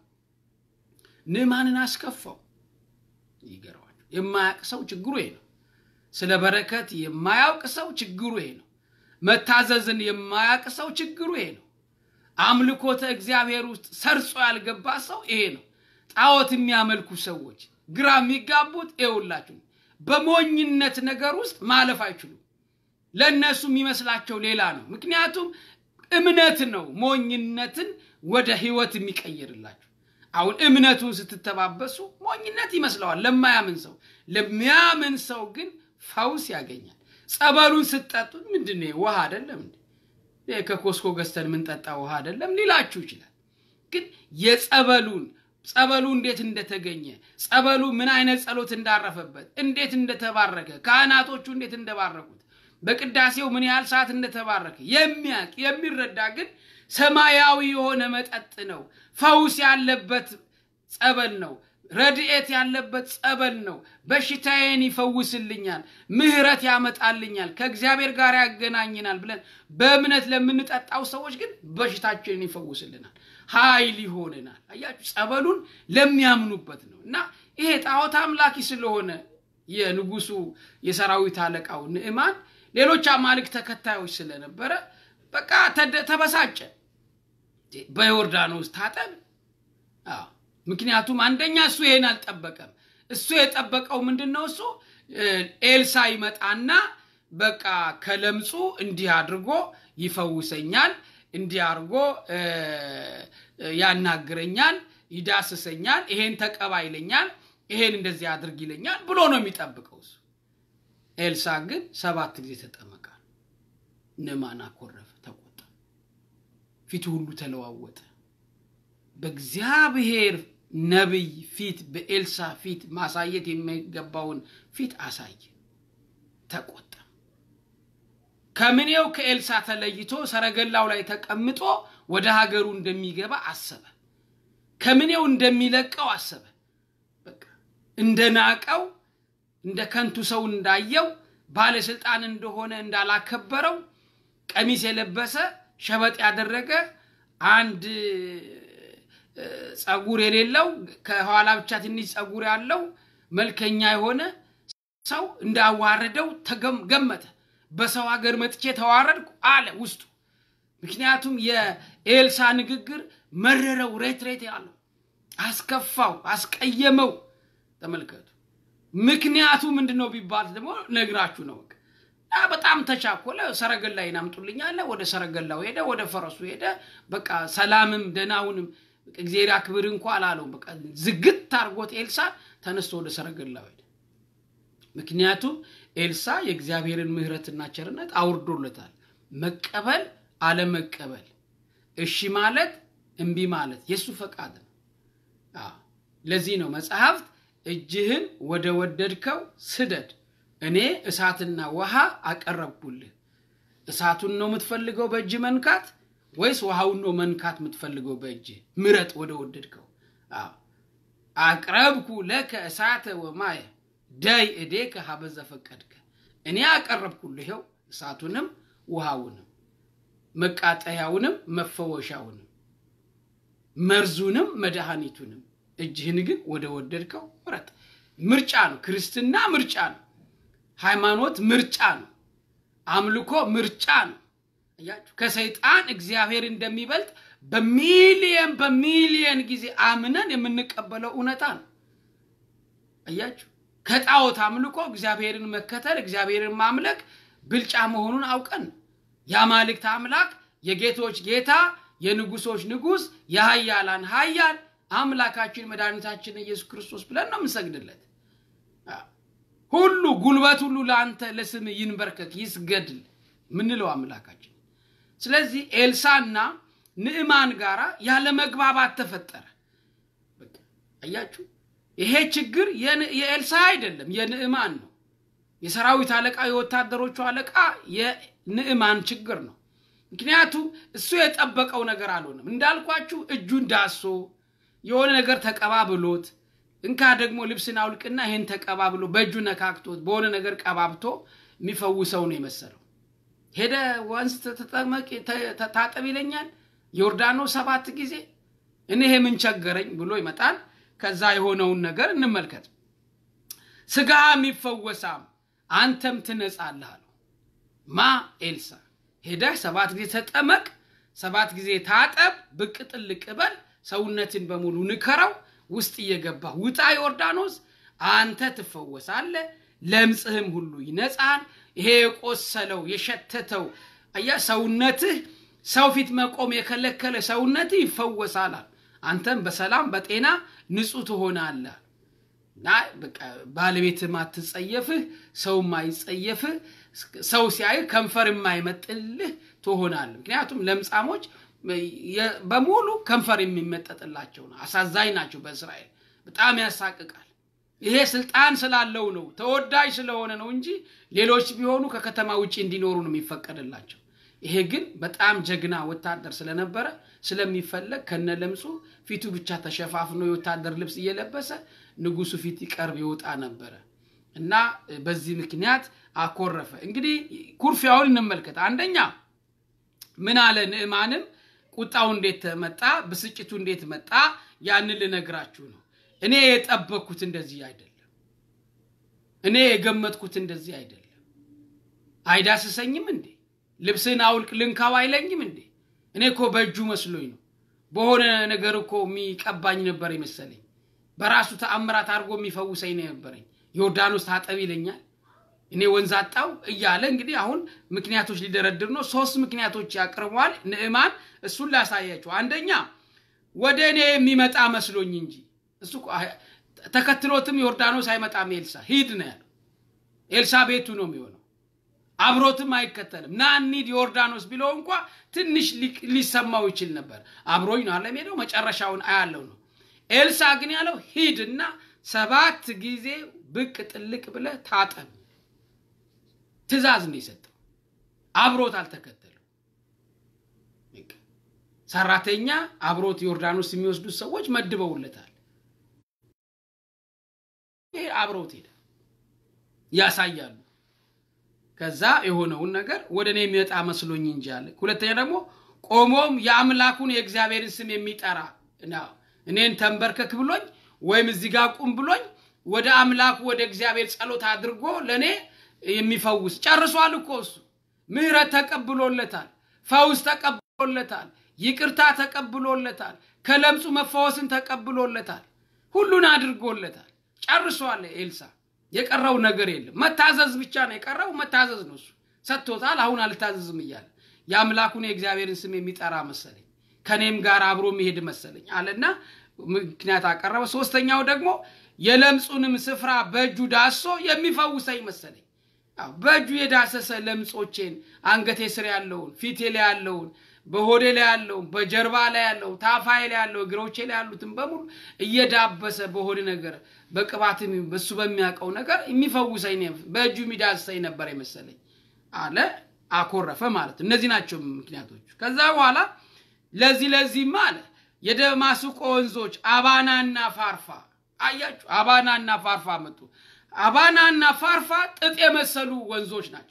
ንዕማንን አስከፋው። ይገርማል። የማያውቅ ሰው ችግሩ ይሄ ነው። ስለ በረከት የማያውቅ ሰው ችግሩ ይሄ ነው። መታዘዝን የማያውቅ ሰው ችግሩ ይሄ ነው። አምልኮተ እግዚአብሔር ውስጥ ሰርጾ ያልገባ ሰው ይሄ ነው። ጣዖት የሚያመልኩ ሰዎች ግራ የሚጋቡት ይኸውላችሁ፣ በሞኝነት ነገር ውስጥ ማለፍ አይችሉም። ለእነሱ የሚመስላቸው ሌላ ነው። ምክንያቱም እምነት ነው ሞኝነትን ወደ ህይወት የሚቀይርላችሁ። አሁን እምነቱን ስትተባበሱ ሞኝነት ይመስለዋል ለማያምን ሰው። ለሚያምን ሰው ግን ፈውስ ያገኛል። ጸበሉን ስትጠጡት ምንድን ነው ውሃ አይደለም እንዴ? ከኮስኮ ገዝተን የምንጠጣ ውሃ አይደለም ሊላችሁ ይችላል። ግን የጸበሉን ጸበሉ እንዴት እንደተገኘ ጸበሉ ምን አይነት ጸሎት እንዳረፈበት እንዴት እንደተባረከ ካህናቶቹ እንዴት እንደባረኩት በቅዳሴው ምን ያህል ሰዓት እንደተባረከ የሚያውቅ የሚረዳ ግን ሰማያዊ የሆነ መጠጥ ነው። ፈውስ ያለበት ጸበል ነው። ረድኤት ያለበት ጸበል ነው። በሽታዬን ይፈውስልኛል፣ ምሕረት ያመጣልኛል፣ ከእግዚአብሔር ጋር ያገናኝናል ብለን በእምነት ለምንጠጣው ሰዎች ግን በሽታችንን ይፈውስልናል፣ ኃይል ይሆንናል። አያችሁ፣ ጸበሉን ለሚያምኑበት ነው እና ይሄ ጣዖት አምላኪ ስለሆነ የንጉሱ የሰራዊት አለቃው ንዕማን ሌሎች አማልክት ተከታዮች ስለነበረ በቃ ተበሳጨ። በዮርዳኖስ ታጠብ። ምክንያቱም አንደኛ እሱ ይሄን አልጠበቀም። እሱ የጠበቀው ምንድን ነው? እሱ ኤልሳ ይመጣና በቃ ከለምጹ እንዲህ አድርጎ ይፈውሰኛል፣ እንዲህ አድርጎ ያናግረኛል፣ ይዳስሰኛል፣ ይሄን ተቀባ ይለኛል፣ ይሄን እንደዚህ አድርግ ይለኛል ብሎ ነው የሚጠብቀው እሱ። ኤልሳ ግን ሰባት ጊዜ ተጠመቃል። ንዕማን አኮረፈ፣ ተቆጣ፣ ፊቱ ሁሉ ተለዋወጠ። በእግዚአብሔር ነቢይ ፊት በኤልሳ ፊት ማሳየት የሚገባውን ፊት አሳየ፣ ተቆጣ። ከምኔው ከኤልሳ ተለይቶ ሰረገላው ላይ ተቀምጦ ወደ ሀገሩ እንደሚገባ አሰበ። ከምኔው እንደሚለቀው አሰበ። በቃ እንደናቀው እንደ ከንቱ ሰው እንዳየው ባለስልጣን እንደሆነ እንዳላከበረው ቀሚስ የለበሰ ሸበጥ ያደረገ አንድ ጸጉር የሌለው ከኋላ ብቻ ትንሽ ጸጉር ያለው መልከኛ የሆነ ሰው እንዳዋረደው ገመተ። በሰው ሀገር መጥቼ ተዋረድኩ አለ ውስጡ። ምክንያቱም የኤልሳ ንግግር መረረው፣ ሬት ሬት ያለው አስከፋው፣ አስቀየመው። ተመልከቱ። ምክንያቱ ምንድን ነው ቢባል ደግሞ ነግራችሁ ነው። በጣም ተቻኮለ። ሰረገላዬን አምጡልኝ አለ። ወደ ሰረገላው ሄደ፣ ወደ ፈረሱ ሄደ። በቃ ሰላምም ደህናውንም እግዚአብሔር አክብር እንኳ አላለውም። በቃ ዝግት አድርጎት ኤልሳ ተነስቶ ወደ ሰረገላው ሄደ። ምክንያቱም ኤልሳ የእግዚአብሔርን ምሕረትና ቸርነት አውርዶለታል። መቀበል አለመቀበል፣ እሺ ማለት እምቢ ማለት የእሱ ፈቃድ ነው። ለዚህ ነው መጽሐፍት እጅህን ወደ ወደድከው ስደድ፣ እኔ እሳትና ውሃ አቀረብኩልህ። እሳቱን ነው የምትፈልገው በእጅ መንካት ወይስ ውሃውን ነው መንካት የምትፈልገው በእጅ? ምረጥ ወደ ወደድከው። አቅረብኩ ለከ እሳተ ወማየ ደይ እዴከ ሀበዘ ፈቀድከ። እኔ አቀረብኩልህ ይኸው እሳቱንም ውሃውንም መቃጠያውንም መፈወሻውንም መርዙንም መድኃኒቱንም እጅህን ግን ወደ ወደድከው ምረጥ። ምርጫ ነው። ክርስትና ምርጫ ነው። ሃይማኖት ምርጫ ነው። አምልኮ ምርጫ ነው። እያችሁ ከሰይጣን እግዚአብሔር እንደሚበልጥ በሚሊየን በሚሊየን ጊዜ አምነን የምንቀበለው እውነታ ነው። አያችሁ፣ ከጣዖት አምልኮ እግዚአብሔርን መከተል እግዚአብሔርን ማምለክ ብልጫ መሆኑን አውቀን የአማልክት አምላክ የጌቶች ጌታ የንጉሶች ንጉስ የሀያላን ሀያል አምላካችን መድኃኒታችን ኢየሱስ ክርስቶስ ብለን ነው የምንሰግድለት። ሁሉ ጉልበት ሁሉ ለአንተ ለስም ይንበርከክ ይስገድል ምንለው አምላካችን። ስለዚህ ኤልሳና ንዕማን ጋር ያለ መግባባት ተፈጠረ። አያችሁ፣ ይሄ ችግር የኤልሳ አይደለም፣ የንዕማን ነው። የሰራዊት አለቃ የወታደሮቹ አለቃ የንዕማን ችግር ነው። ምክንያቱም እሱ የጠበቀው ነገር አልሆነም። እንዳልኳችሁ እጁን ዳሶ የሆነ ነገር ተቀባብሎት እንካ ደግሞ ልብስን አውልቅና ይሄን ተቀባብሎ በእጁ ነካክቶት በሆነ ነገር ቀባብቶ የሚፈውሰው ነው የመሰለው። ሄደ ወንዝ ተጠመቅ ታጠብ ይለኛል ዮርዳኖስ ሰባት ጊዜ እኔ ይሄ ምን ቸገረኝ ብሎ ይመጣል። ከዛ የሆነውን ነገር እንመልከት። ስጋም ይፈወሳም አንተም ትነጻለህ አለው። ማ ኤልሳ ሄደህ ሰባት ጊዜ ተጠመቅ፣ ሰባት ጊዜ ታጠብ፣ ብቅ ጥልቅ በል፣ ሰውነትን በሙሉ ንከረው፣ ውስጥ እየገባ ውጣ ዮርዳኖስ፣ አንተ ትፈወሳለህ፣ ለምጽህም ሁሉ ይነጻል። ይሄ የቆሰለው የሸተተው አያ ሰውነትህ ሰው ፊት መቆም የከለከለ ሰውነትህ ይፈወሳል። አንተም በሰላም በጤና ንጹህ ትሆናለህ። እና ባለቤት ማትጸየፍህ ሰው ማይጸየፍህ ሰው ሲያይ ከንፈር የማይመጥልህ ትሆናለህ። ምክንያቱም ለምጻሞች በሙሉ ከንፈር የሚመጠጥላቸው ነው። አሳዛኝ ናቸው። በእስራኤል በጣም ያሳቅቃል። ይሄ ስልጣን ስላለው ነው፣ ተወዳጅ ስለሆነ ነው እንጂ ሌሎች ቢሆኑ ከከተማ ውጭ እንዲኖሩ ነው የሚፈቀድላቸው። ይሄ ግን በጣም ጀግና ወታደር ስለነበረ ስለሚፈለግ ከነ ለምጹ ፊቱ ብቻ ተሸፋፍኖ የወታደር ልብስ እየለበሰ ንጉሱ ፊት ይቀርብ ይወጣ ነበረ እና በዚህ ምክንያት አኮረፈ። እንግዲህ ኩርፊያውን እንመልከት። አንደኛ ምን አለ ንዕማንም ቁጣው እንዴት መጣ፣ ብስጭቱ እንዴት መጣ፣ ያንን ልነግራችሁ ነው። እኔ የጠበቅኩት እንደዚህ አይደለም። እኔ የገመትኩት እንደዚህ አይደለም። አይዳስሰኝም እንዴ? ልብስን አውልቅ ልንካው አይለኝም እንዴ? እኔ እኮ በእጁ መስሎኝ ነው። በሆነ ነገር እኮ የሚቀባኝ ነበር የመሰለኝ። በራሱ ተአምራት አድርጎ የሚፈውሰኝ ነው የነበረኝ። ዮርዳኖስ ታጠብ ይለኛል፣ እኔ ወንዝ አጣው እያለ እንግዲህ አሁን ምክንያቶች ሊደረድር ነው። ሶስት ምክንያቶች ያቅርበዋል ንዕማን። እሱን ላሳያቸው። አንደኛ ወደ እኔ የሚመጣ መስሎኝ እንጂ እሱ ተከትሎትም ዮርዳኖስ አይመጣም። ኤልሳ ሂድ ነው ያለው። ኤልሳ ቤቱ ነው የሚሆነው አብሮትም አይከተልም። ና እንሂድ ዮርዳኖስ ቢለው እንኳ ትንሽ ሊሰማው ይችል ነበር። አብሮኝ ነው አለም ሄደው መጨረሻውን አያለው ነው። ኤልሳ ግን ያለው ሂድና ሰባት ጊዜ ብቅ ጥልቅ ብለህ ታጠብ ትእዛዝ ነው የሰጠው። አብሮት አልተከተለው። ሰራተኛ አብሮት ዮርዳኖስ የሚወስዱት ሰዎች መድበውለታል። ይሄ አብሮት ሄደ ያሳያሉ። ከዛ የሆነውን ነገር ወደ እኔ የሚመጣ መስሎኝ እንጂ አለ። ሁለተኛ ደግሞ ቆሞም የአምላኩን የእግዚአብሔርን ስም የሚጠራ እኔን ተንበርከክ ብሎኝ ወይም እዚህ ጋር ቁም ብሎኝ ወደ አምላኩ ወደ እግዚአብሔር ጸሎት አድርጎ ለእኔ የሚፈውስ ጨርሷል እኮ እሱ ምህረት ተቀብሎለታል፣ ፈውስ ተቀብሎለታል፣ ይቅርታ ተቀብሎለታል፣ ከለምጹ መፈወስን ተቀብሎለታል፣ ሁሉን አድርጎለታል። ጨርሷል ኤልሳ የቀረው ነገር የለም። መታዘዝ ብቻ ነው የቀረው። መታዘዝ ነው። እሱ ሰጥቶታል። አሁን አልታዘዝም እያለ የአምላኩን የእግዚአብሔርን ስም የሚጠራ መሰለኝ፣ ከኔም ጋር አብሮ የሚሄድ መሰለኝ አለና ምክንያት አቀረበ። ሶስተኛው ደግሞ የለምጹንም ስፍራ በእጁ ዳሶ የሚፈውሰኝ መሰለኝ። በእጁ የዳሰሰ ለምጾቼን፣ አንገቴ ስር ያለውን፣ ፊቴ ላይ ያለውን፣ በሆዴ ላይ ያለውን፣ በጀርባ ላይ ያለውን፣ ታፋዬ ላይ ያለው፣ እግሮቼ ላይ ያሉትን በሙሉ እየዳበሰ በሆድ ነገር በቅባት በሱ በሚያውቀው ነገር የሚፈውሰኝ በእጁ የሚዳስሰኝ ነበር የመሰለኝ አለ። አኮረፈ ማለት እነዚህ ናቸው ምክንያቶቹ። ከዛ በኋላ ለዚህ ለዚህማ አለ የደማስቆ ወንዞች አባናና ፋርፋ አያችሁ፣ አባናና ፋርፋ መጡ። አባናና ፋርፋ ጥጥ የመሰሉ ወንዞች ናቸው።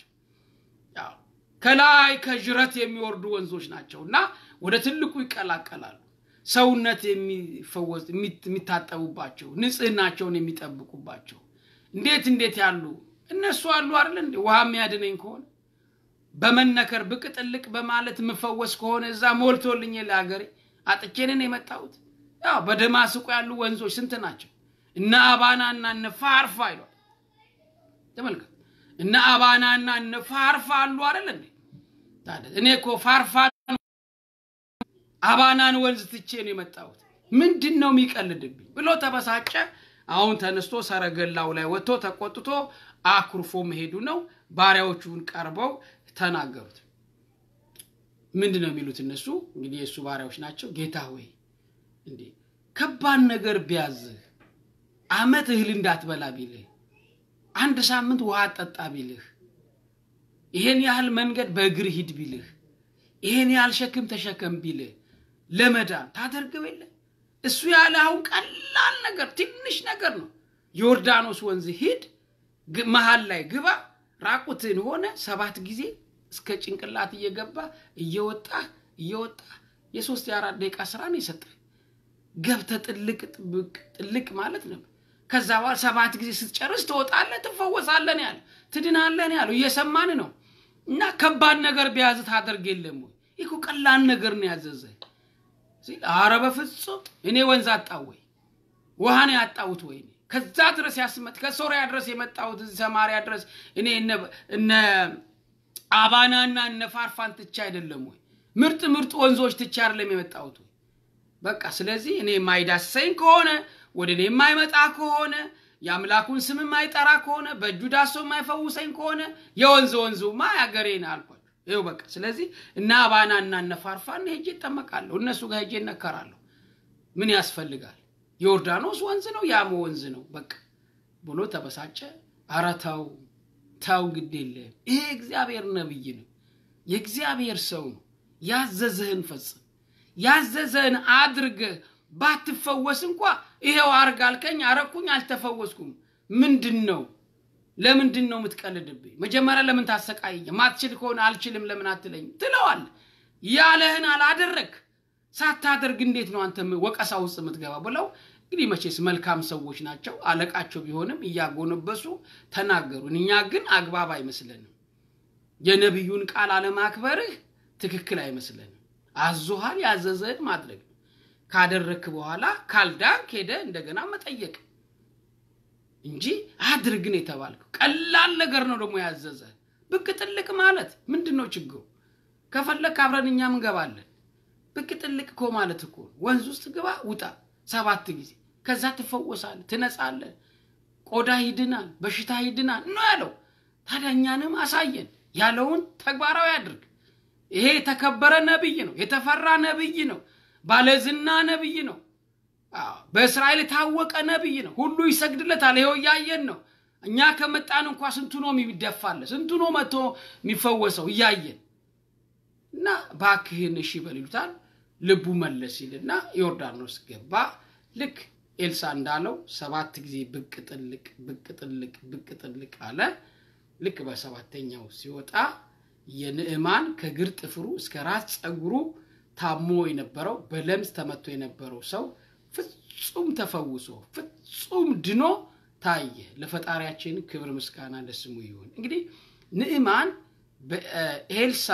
ከላይ ከዥረት የሚወርዱ ወንዞች ናቸው እና ወደ ትልቁ ይቀላቀላሉ። ሰውነት የሚፈወስ የሚታጠቡባቸው ንጽህናቸውን የሚጠብቁባቸው እንዴት እንዴት ያሉ እነሱ አሉ አይደል እንዴ? ውሃ የሚያድነኝ ከሆነ በመነከር ብቅ ጥልቅ በማለት የምፈወስ ከሆነ እዛ ሞልቶልኝ ለሀገሬ አጥቼንን የመጣሁት ያው በደማስቆ ያሉ ወንዞች ስንት ናቸው? እነ አባናና እነ ፋርፋ ይሏል። ተመልከት፣ እነ አባናና እነ ፋርፋ አሉ አይደል እንዴ? ታዲያ እኔ እኮ ፋርፋ አባናን ወንዝ ትቼ ነው የመጣሁት። ምንድን ነው የሚቀልድብኝ ብሎ ተበሳጨ። አሁን ተነስቶ ሰረገላው ላይ ወጥቶ ተቆጥቶ አኩርፎ መሄዱ ነው። ባሪያዎቹን ቀርበው ተናገሩት። ምንድን ነው የሚሉት እነሱ? እንግዲህ የእሱ ባሪያዎች ናቸው። ጌታ ሆይ እንዴ ከባድ ነገር ቢያዝህ፣ አመት እህል እንዳትበላ ቢልህ፣ አንድ ሳምንት ውሃ ጠጣ ቢልህ፣ ይሄን ያህል መንገድ በእግር ሂድ ቢልህ፣ ይሄን ያህል ሸክም ተሸከም ቢልህ ለመዳን ታደርገው የለ እሱ ያለ አሁን ቀላል ነገር ትንሽ ነገር ነው። ዮርዳኖስ ወንዝ ሂድ፣ መሀል ላይ ግባ፣ ራቁትን ሆነ ሰባት ጊዜ እስከ ጭንቅላት እየገባ እየወጣ እየወጣ የሶስት የአራት ደቂቃ ስራ ነው የሰጠ ገብተ ጥልቅ ጥብቅ ጥልቅ ማለት ነው። ከዛ በኋላ ሰባት ጊዜ ስትጨርስ ትወጣለህ፣ ትፈወሳለህ ያለ ትድናለህ ያለው እየሰማን ነው። እና ከባድ ነገር ቢያዝ ታደርግ የለም ወይ? ይህ ቀላል ነገር ነው ያዘዘ ሲል አረ በፍጹም እኔ ወንዝ አጣው ወይ ውሃ ነው ያጣሁት ወይ ከዛ ድረስ ያስመጥ ከሶሪያ ድረስ የመጣሁት እዚህ ሰማሪያ ድረስ እኔ እነ አባናና እነ ፋርፋን ትቼ አይደለም ወይ ምርጥ ምርጥ ወንዞች ትቼ አይደለም የመጣሁት ወይ በቃ ስለዚህ እኔ የማይዳሰኝ ከሆነ ወደ እኔ የማይመጣ ከሆነ የአምላኩን ስም የማይጠራ ከሆነ በእጁ ዳሶ የማይፈውሰኝ ከሆነ የወንዝ ወንዙማ ያገሬን አልኳቸው። ይኸው በቃ ስለዚህ እነ አባና እና እነ ፋርፋን ሄጄ እጠመቃለሁ፣ እነሱ ጋር ሄጄ እነከራለሁ። ምን ያስፈልጋል? ዮርዳኖስ ወንዝ ነው፣ ያሞ ወንዝ ነው በቃ ብሎ ተበሳጨ። ኧረ ተው ተው፣ ግድ የለም ይሄ እግዚአብሔር ነብይ ነው፣ የእግዚአብሔር ሰው ነው። ያዘዘህን ፈጽም፣ ያዘዘህን አድርገህ ባትፈወስ እንኳ ይሄው አርግ አልከኝ፣ አረኩኝ፣ አልተፈወስኩም። ምንድን ነው ለምንድን ነው የምትቀልድብኝ? መጀመሪያ ለምን ታሰቃይኝ? ማትችል ከሆነ አልችልም ለምን አትለኝ ትለዋል። ያለህን አላደረግ ሳታደርግ እንዴት ነው አንተ ወቀሳ ውስጥ የምትገባ? ብለው እንግዲህ መቼስ መልካም ሰዎች ናቸው። አለቃቸው ቢሆንም እያጎነበሱ ተናገሩን። እኛ ግን አግባብ አይመስለንም። የነቢዩን ቃል አለማክበርህ ትክክል አይመስለንም። አዞሃል፣ ያዘዘህን ማድረግ ነው። ካደረግክ በኋላ ካልዳንክ ሄደ እንደገና መጠየቅ እንጂ አድርግ ነው የተባልከው። ቀላል ነገር ነው ደግሞ ያዘዘ። ብቅ ጥልቅ ማለት ምንድን ነው ችግሩ? ከፈለግ አብረን እኛም እንገባለን። ብቅ ጥልቅ እኮ ማለት እኮ ወንዝ ውስጥ ግባ ውጣ ሰባት ጊዜ፣ ከዛ ትፈወሳለህ፣ ትነጻለህ፣ ቆዳ ይድናል፣ በሽታ ይድናል ነው ያለው። ታዲያ እኛንም አሳየን፣ ያለውን ተግባራዊ አድርግ። ይሄ የተከበረ ነብይ ነው፣ የተፈራ ነብይ ነው፣ ባለዝና ነብይ ነው። በእስራኤል የታወቀ ነብይ ነው። ሁሉ ይሰግድለታል። ይኸው እያየን ነው። እኛ ከመጣን እንኳ ስንቱ ነው የሚደፋለ፣ ስንቱ ነው መጥቶ የሚፈወሰው እያየን እና ባክህን እሺ በል ይሉታል። ልቡ መለስ ይልና ዮርዳኖስ ገባ። ልክ ኤልሳ እንዳለው ሰባት ጊዜ ብቅ ጥልቅ ብቅ ጥልቅ ብቅ ጥልቅ አለ። ልክ በሰባተኛው ሲወጣ የንዕማን ከግር ጥፍሩ እስከ ራስ ፀጉሩ ታሞ የነበረው በለምጽ ተመቶ የነበረው ሰው ፍጹም ተፈውሶ ፍጹም ድኖ ታየ። ለፈጣሪያችን ክብር ምስጋና ለስሙ ይሁን። እንግዲህ ንዕማን በኤልሳ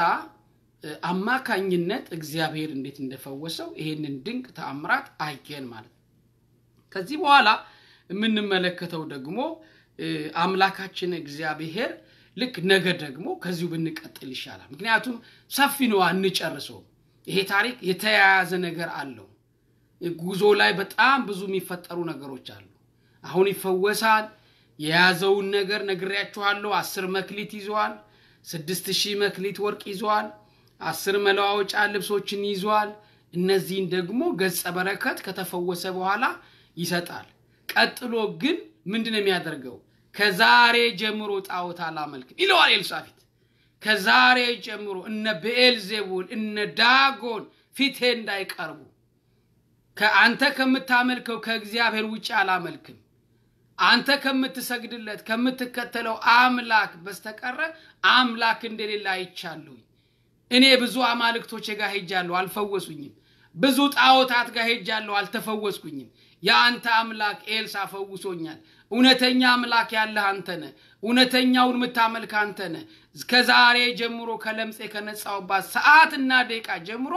አማካኝነት እግዚአብሔር እንዴት እንደፈወሰው ይሄንን ድንቅ ተአምራት አየን ማለት ነው። ከዚህ በኋላ የምንመለከተው ደግሞ አምላካችን እግዚአብሔር ልክ ነገ ደግሞ ከዚሁ ብንቀጥል ይሻላል። ምክንያቱም ሰፊ ነው፣ አንጨርሰውም። ይሄ ታሪክ የተያያዘ ነገር አለው። ጉዞ ላይ በጣም ብዙ የሚፈጠሩ ነገሮች አሉ። አሁን ይፈወሳል። የያዘውን ነገር ነግሬያችኋለሁ። አስር መክሊት ይዘዋል። ስድስት ሺህ መክሊት ወርቅ ይዘዋል። አስር መለዋወጫ ልብሶችን ይዘዋል። እነዚህን ደግሞ ገጸ በረከት ከተፈወሰ በኋላ ይሰጣል። ቀጥሎ ግን ምንድን ነው የሚያደርገው? ከዛሬ ጀምሮ ጣዖት አላመልክም ይለዋል ኤልሳፊት። ከዛሬ ጀምሮ እነ ብኤልዜቡል እነ ዳጎን ፊቴ እንዳይቀርቡ ከአንተ ከምታመልከው ከእግዚአብሔር ውጭ አላመልክም። አንተ ከምትሰግድለት ከምትከተለው አምላክ በስተቀረ አምላክ እንደሌለ አይቻለሁኝ። እኔ ብዙ አማልክቶች ጋር ሄጃለሁ፣ አልፈወሱኝም። ብዙ ጣዖታት ጋር ሄጃለሁ፣ አልተፈወስኩኝም። የአንተ አምላክ ኤልሳ ፈውሶኛል። እውነተኛ አምላክ ያለህ አንተ ነህ። እውነተኛውን የምታመልክ አንተ ነህ። ከዛሬ ጀምሮ ከለምጼ ከነጻውባት ሰዓትና ደቂቃ ጀምሮ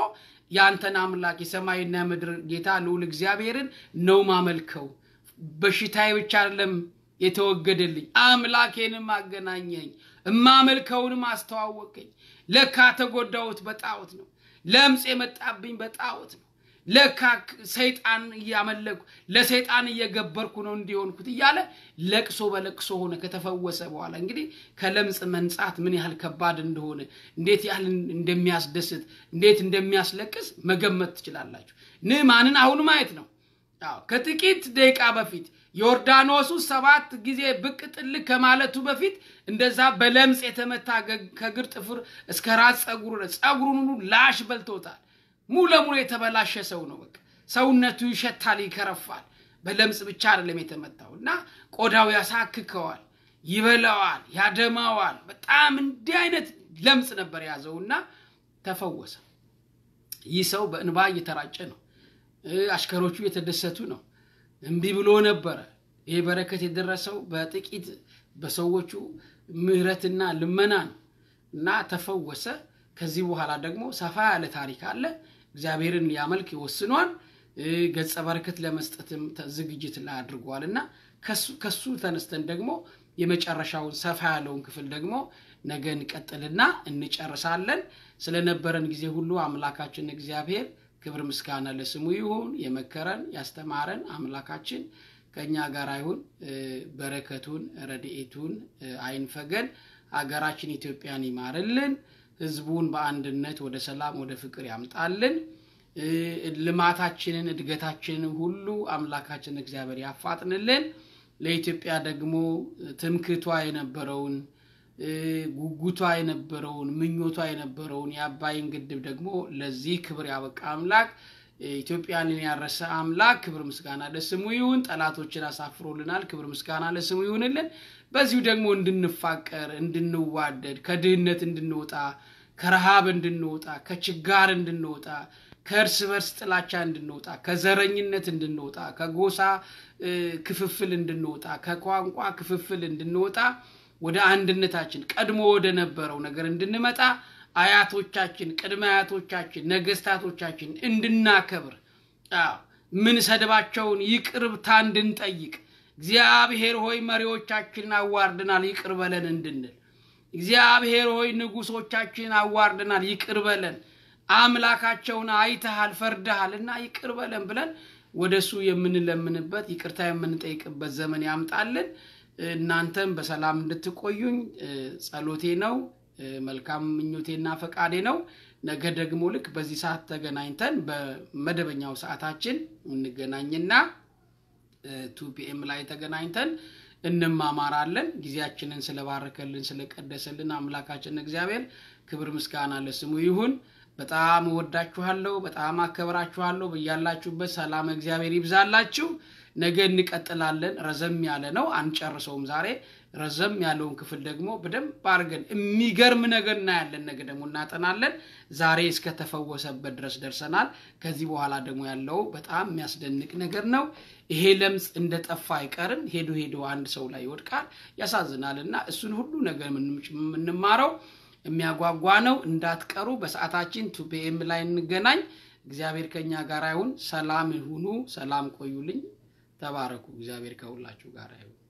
ያንተን አምላክ የሰማይና ምድር ጌታ ልዑል እግዚአብሔርን ነው ማመልከው። በሽታዬ ብቻ አይደለም የተወገደልኝ፣ አምላኬንም አገናኘኝ፣ እማመልከውንም አስተዋወቀኝ። ለካ ተጎዳሁት በጣዖት ነው። ለምጽ የመጣብኝ በጣዖት ነው። ለካ ሰይጣን እያመለኩ ለሰይጣን እየገበርኩ ነው እንዲሆንኩት እያለ ለቅሶ በለቅሶ ሆነ። ከተፈወሰ በኋላ እንግዲህ ከለምጽ መንጻት ምን ያህል ከባድ እንደሆነ እንዴት ያህል እንደሚያስደስት እንዴት እንደሚያስለቅስ መገመት ትችላላችሁ። ንዕማንን አሁን ማየት ነው። አዎ ከጥቂት ደቂቃ በፊት ዮርዳኖሱ ሰባት ጊዜ ብቅ ጥልቅ ከማለቱ በፊት እንደዛ በለምጽ የተመታ ከእግር ጥፍር እስከ ራስ ጸጉሩ ጸጉሩን ሁሉ ላሽ በልቶታል። ሙሉ ለሙሉ የተበላሸ ሰው ነው። በቃ ሰውነቱ ይሸታል፣ ይከረፋል። በለምጽ ብቻ አይደለም የተመታው እና ቆዳው ያሳክከዋል፣ ይበላዋል፣ ያደማዋል። በጣም እንዲህ አይነት ለምጽ ነበር የያዘውና ተፈወሰ። ይህ ሰው በእንባ እየተራጨ ነው። አሽከሮቹ የተደሰቱ ነው። እምቢ ብሎ ነበረ። ይህ በረከት የደረሰው በጥቂት በሰዎቹ ምሕረትና ልመና ነው እና ተፈወሰ። ከዚህ በኋላ ደግሞ ሰፋ ያለ ታሪክ አለ። እግዚአብሔርን ሊያመልክ ይወስኗል። ገጸ በረከት ለመስጠትም ዝግጅት ላይ አድርጓል እና ከሱ ተነስተን ደግሞ የመጨረሻውን ሰፋ ያለውን ክፍል ደግሞ ነገ እንቀጥልና እንጨርሳለን። ስለነበረን ጊዜ ሁሉ አምላካችን እግዚአብሔር ክብር ምስጋና ለስሙ ይሁን። የመከረን ያስተማረን አምላካችን ከእኛ ጋር ይሁን። በረከቱን ረድኤቱን አይንፈገን። ሀገራችን ኢትዮጵያን ይማርልን። ህዝቡን በአንድነት ወደ ሰላም ወደ ፍቅር ያምጣልን። ልማታችንን እድገታችንን ሁሉ አምላካችን እግዚአብሔር ያፋጥንልን። ለኢትዮጵያ ደግሞ ትምክቷ የነበረውን ጉጉቷ የነበረውን ምኞቷ የነበረውን የአባይን ግድብ ደግሞ ለዚህ ክብር ያበቃ አምላክ ኢትዮጵያንን ያረሰ አምላክ ክብር ምስጋና ለስሙ ይሁን። ጠላቶችን አሳፍሮልናል። ክብር ምስጋና ለስሙ ይሁንልን። በዚሁ ደግሞ እንድንፋቀር፣ እንድንዋደድ፣ ከድህነት እንድንወጣ፣ ከረሃብ እንድንወጣ፣ ከችጋር እንድንወጣ፣ ከእርስ በርስ ጥላቻ እንድንወጣ፣ ከዘረኝነት እንድንወጣ፣ ከጎሳ ክፍፍል እንድንወጣ፣ ከቋንቋ ክፍፍል እንድንወጣ ወደ አንድነታችን ቀድሞ ወደ ነበረው ነገር እንድንመጣ አያቶቻችን ቅድመ አያቶቻችን ነገስታቶቻችን እንድናከብር ምን ሰድባቸውን ይቅርብታ እንድንጠይቅ እግዚአብሔር ሆይ መሪዎቻችንን አዋርድናል ይቅር በለን እንድንል እግዚአብሔር ሆይ ንጉሶቻችን አዋርድናል ይቅር በለን አምላካቸውን አይተሃል ፈርደሃል እና ይቅር በለን ብለን ወደ እሱ የምንለምንበት ይቅርታ የምንጠይቅበት ዘመን ያምጣልን እናንተም በሰላም እንድትቆዩኝ ጸሎቴ ነው መልካም ምኞቴና ፈቃዴ ነው ነገ ደግሞ ልክ በዚህ ሰዓት ተገናኝተን በመደበኛው ሰዓታችን እንገናኝና ቱ ፒኤም ላይ ተገናኝተን እንማማራለን ጊዜያችንን ስለባረከልን ስለቀደሰልን አምላካችን እግዚአብሔር ክብር ምስጋና ለስሙ ይሁን በጣም እወዳችኋለሁ በጣም አከብራችኋለሁ በያላችሁበት ሰላም እግዚአብሔር ይብዛላችሁ ነገ እንቀጥላለን ረዘም ያለ ነው አንጨርሰውም ዛሬ ረዘም ያለውን ክፍል ደግሞ በደንብ አድርገን የሚገርም ነገር እናያለን ነገ ደግሞ እናጠናለን ዛሬ እስከተፈወሰበት ድረስ ደርሰናል ከዚህ በኋላ ደግሞ ያለው በጣም የሚያስደንቅ ነገር ነው ይሄ ለምጽ እንደጠፋ አይቀርም ሄዶ ሄዶ አንድ ሰው ላይ ይወድቃል ያሳዝናል እና እሱን ሁሉ ነገር የምንማረው የሚያጓጓ ነው እንዳትቀሩ በሰዓታችን ቱፒኤም ላይ እንገናኝ እግዚአብሔር ከኛ ጋር ይሁን ሰላም ይሁኑ ሰላም ቆዩልኝ ተባረኩ እግዚአብሔር ከሁላችሁ ጋር ይሁን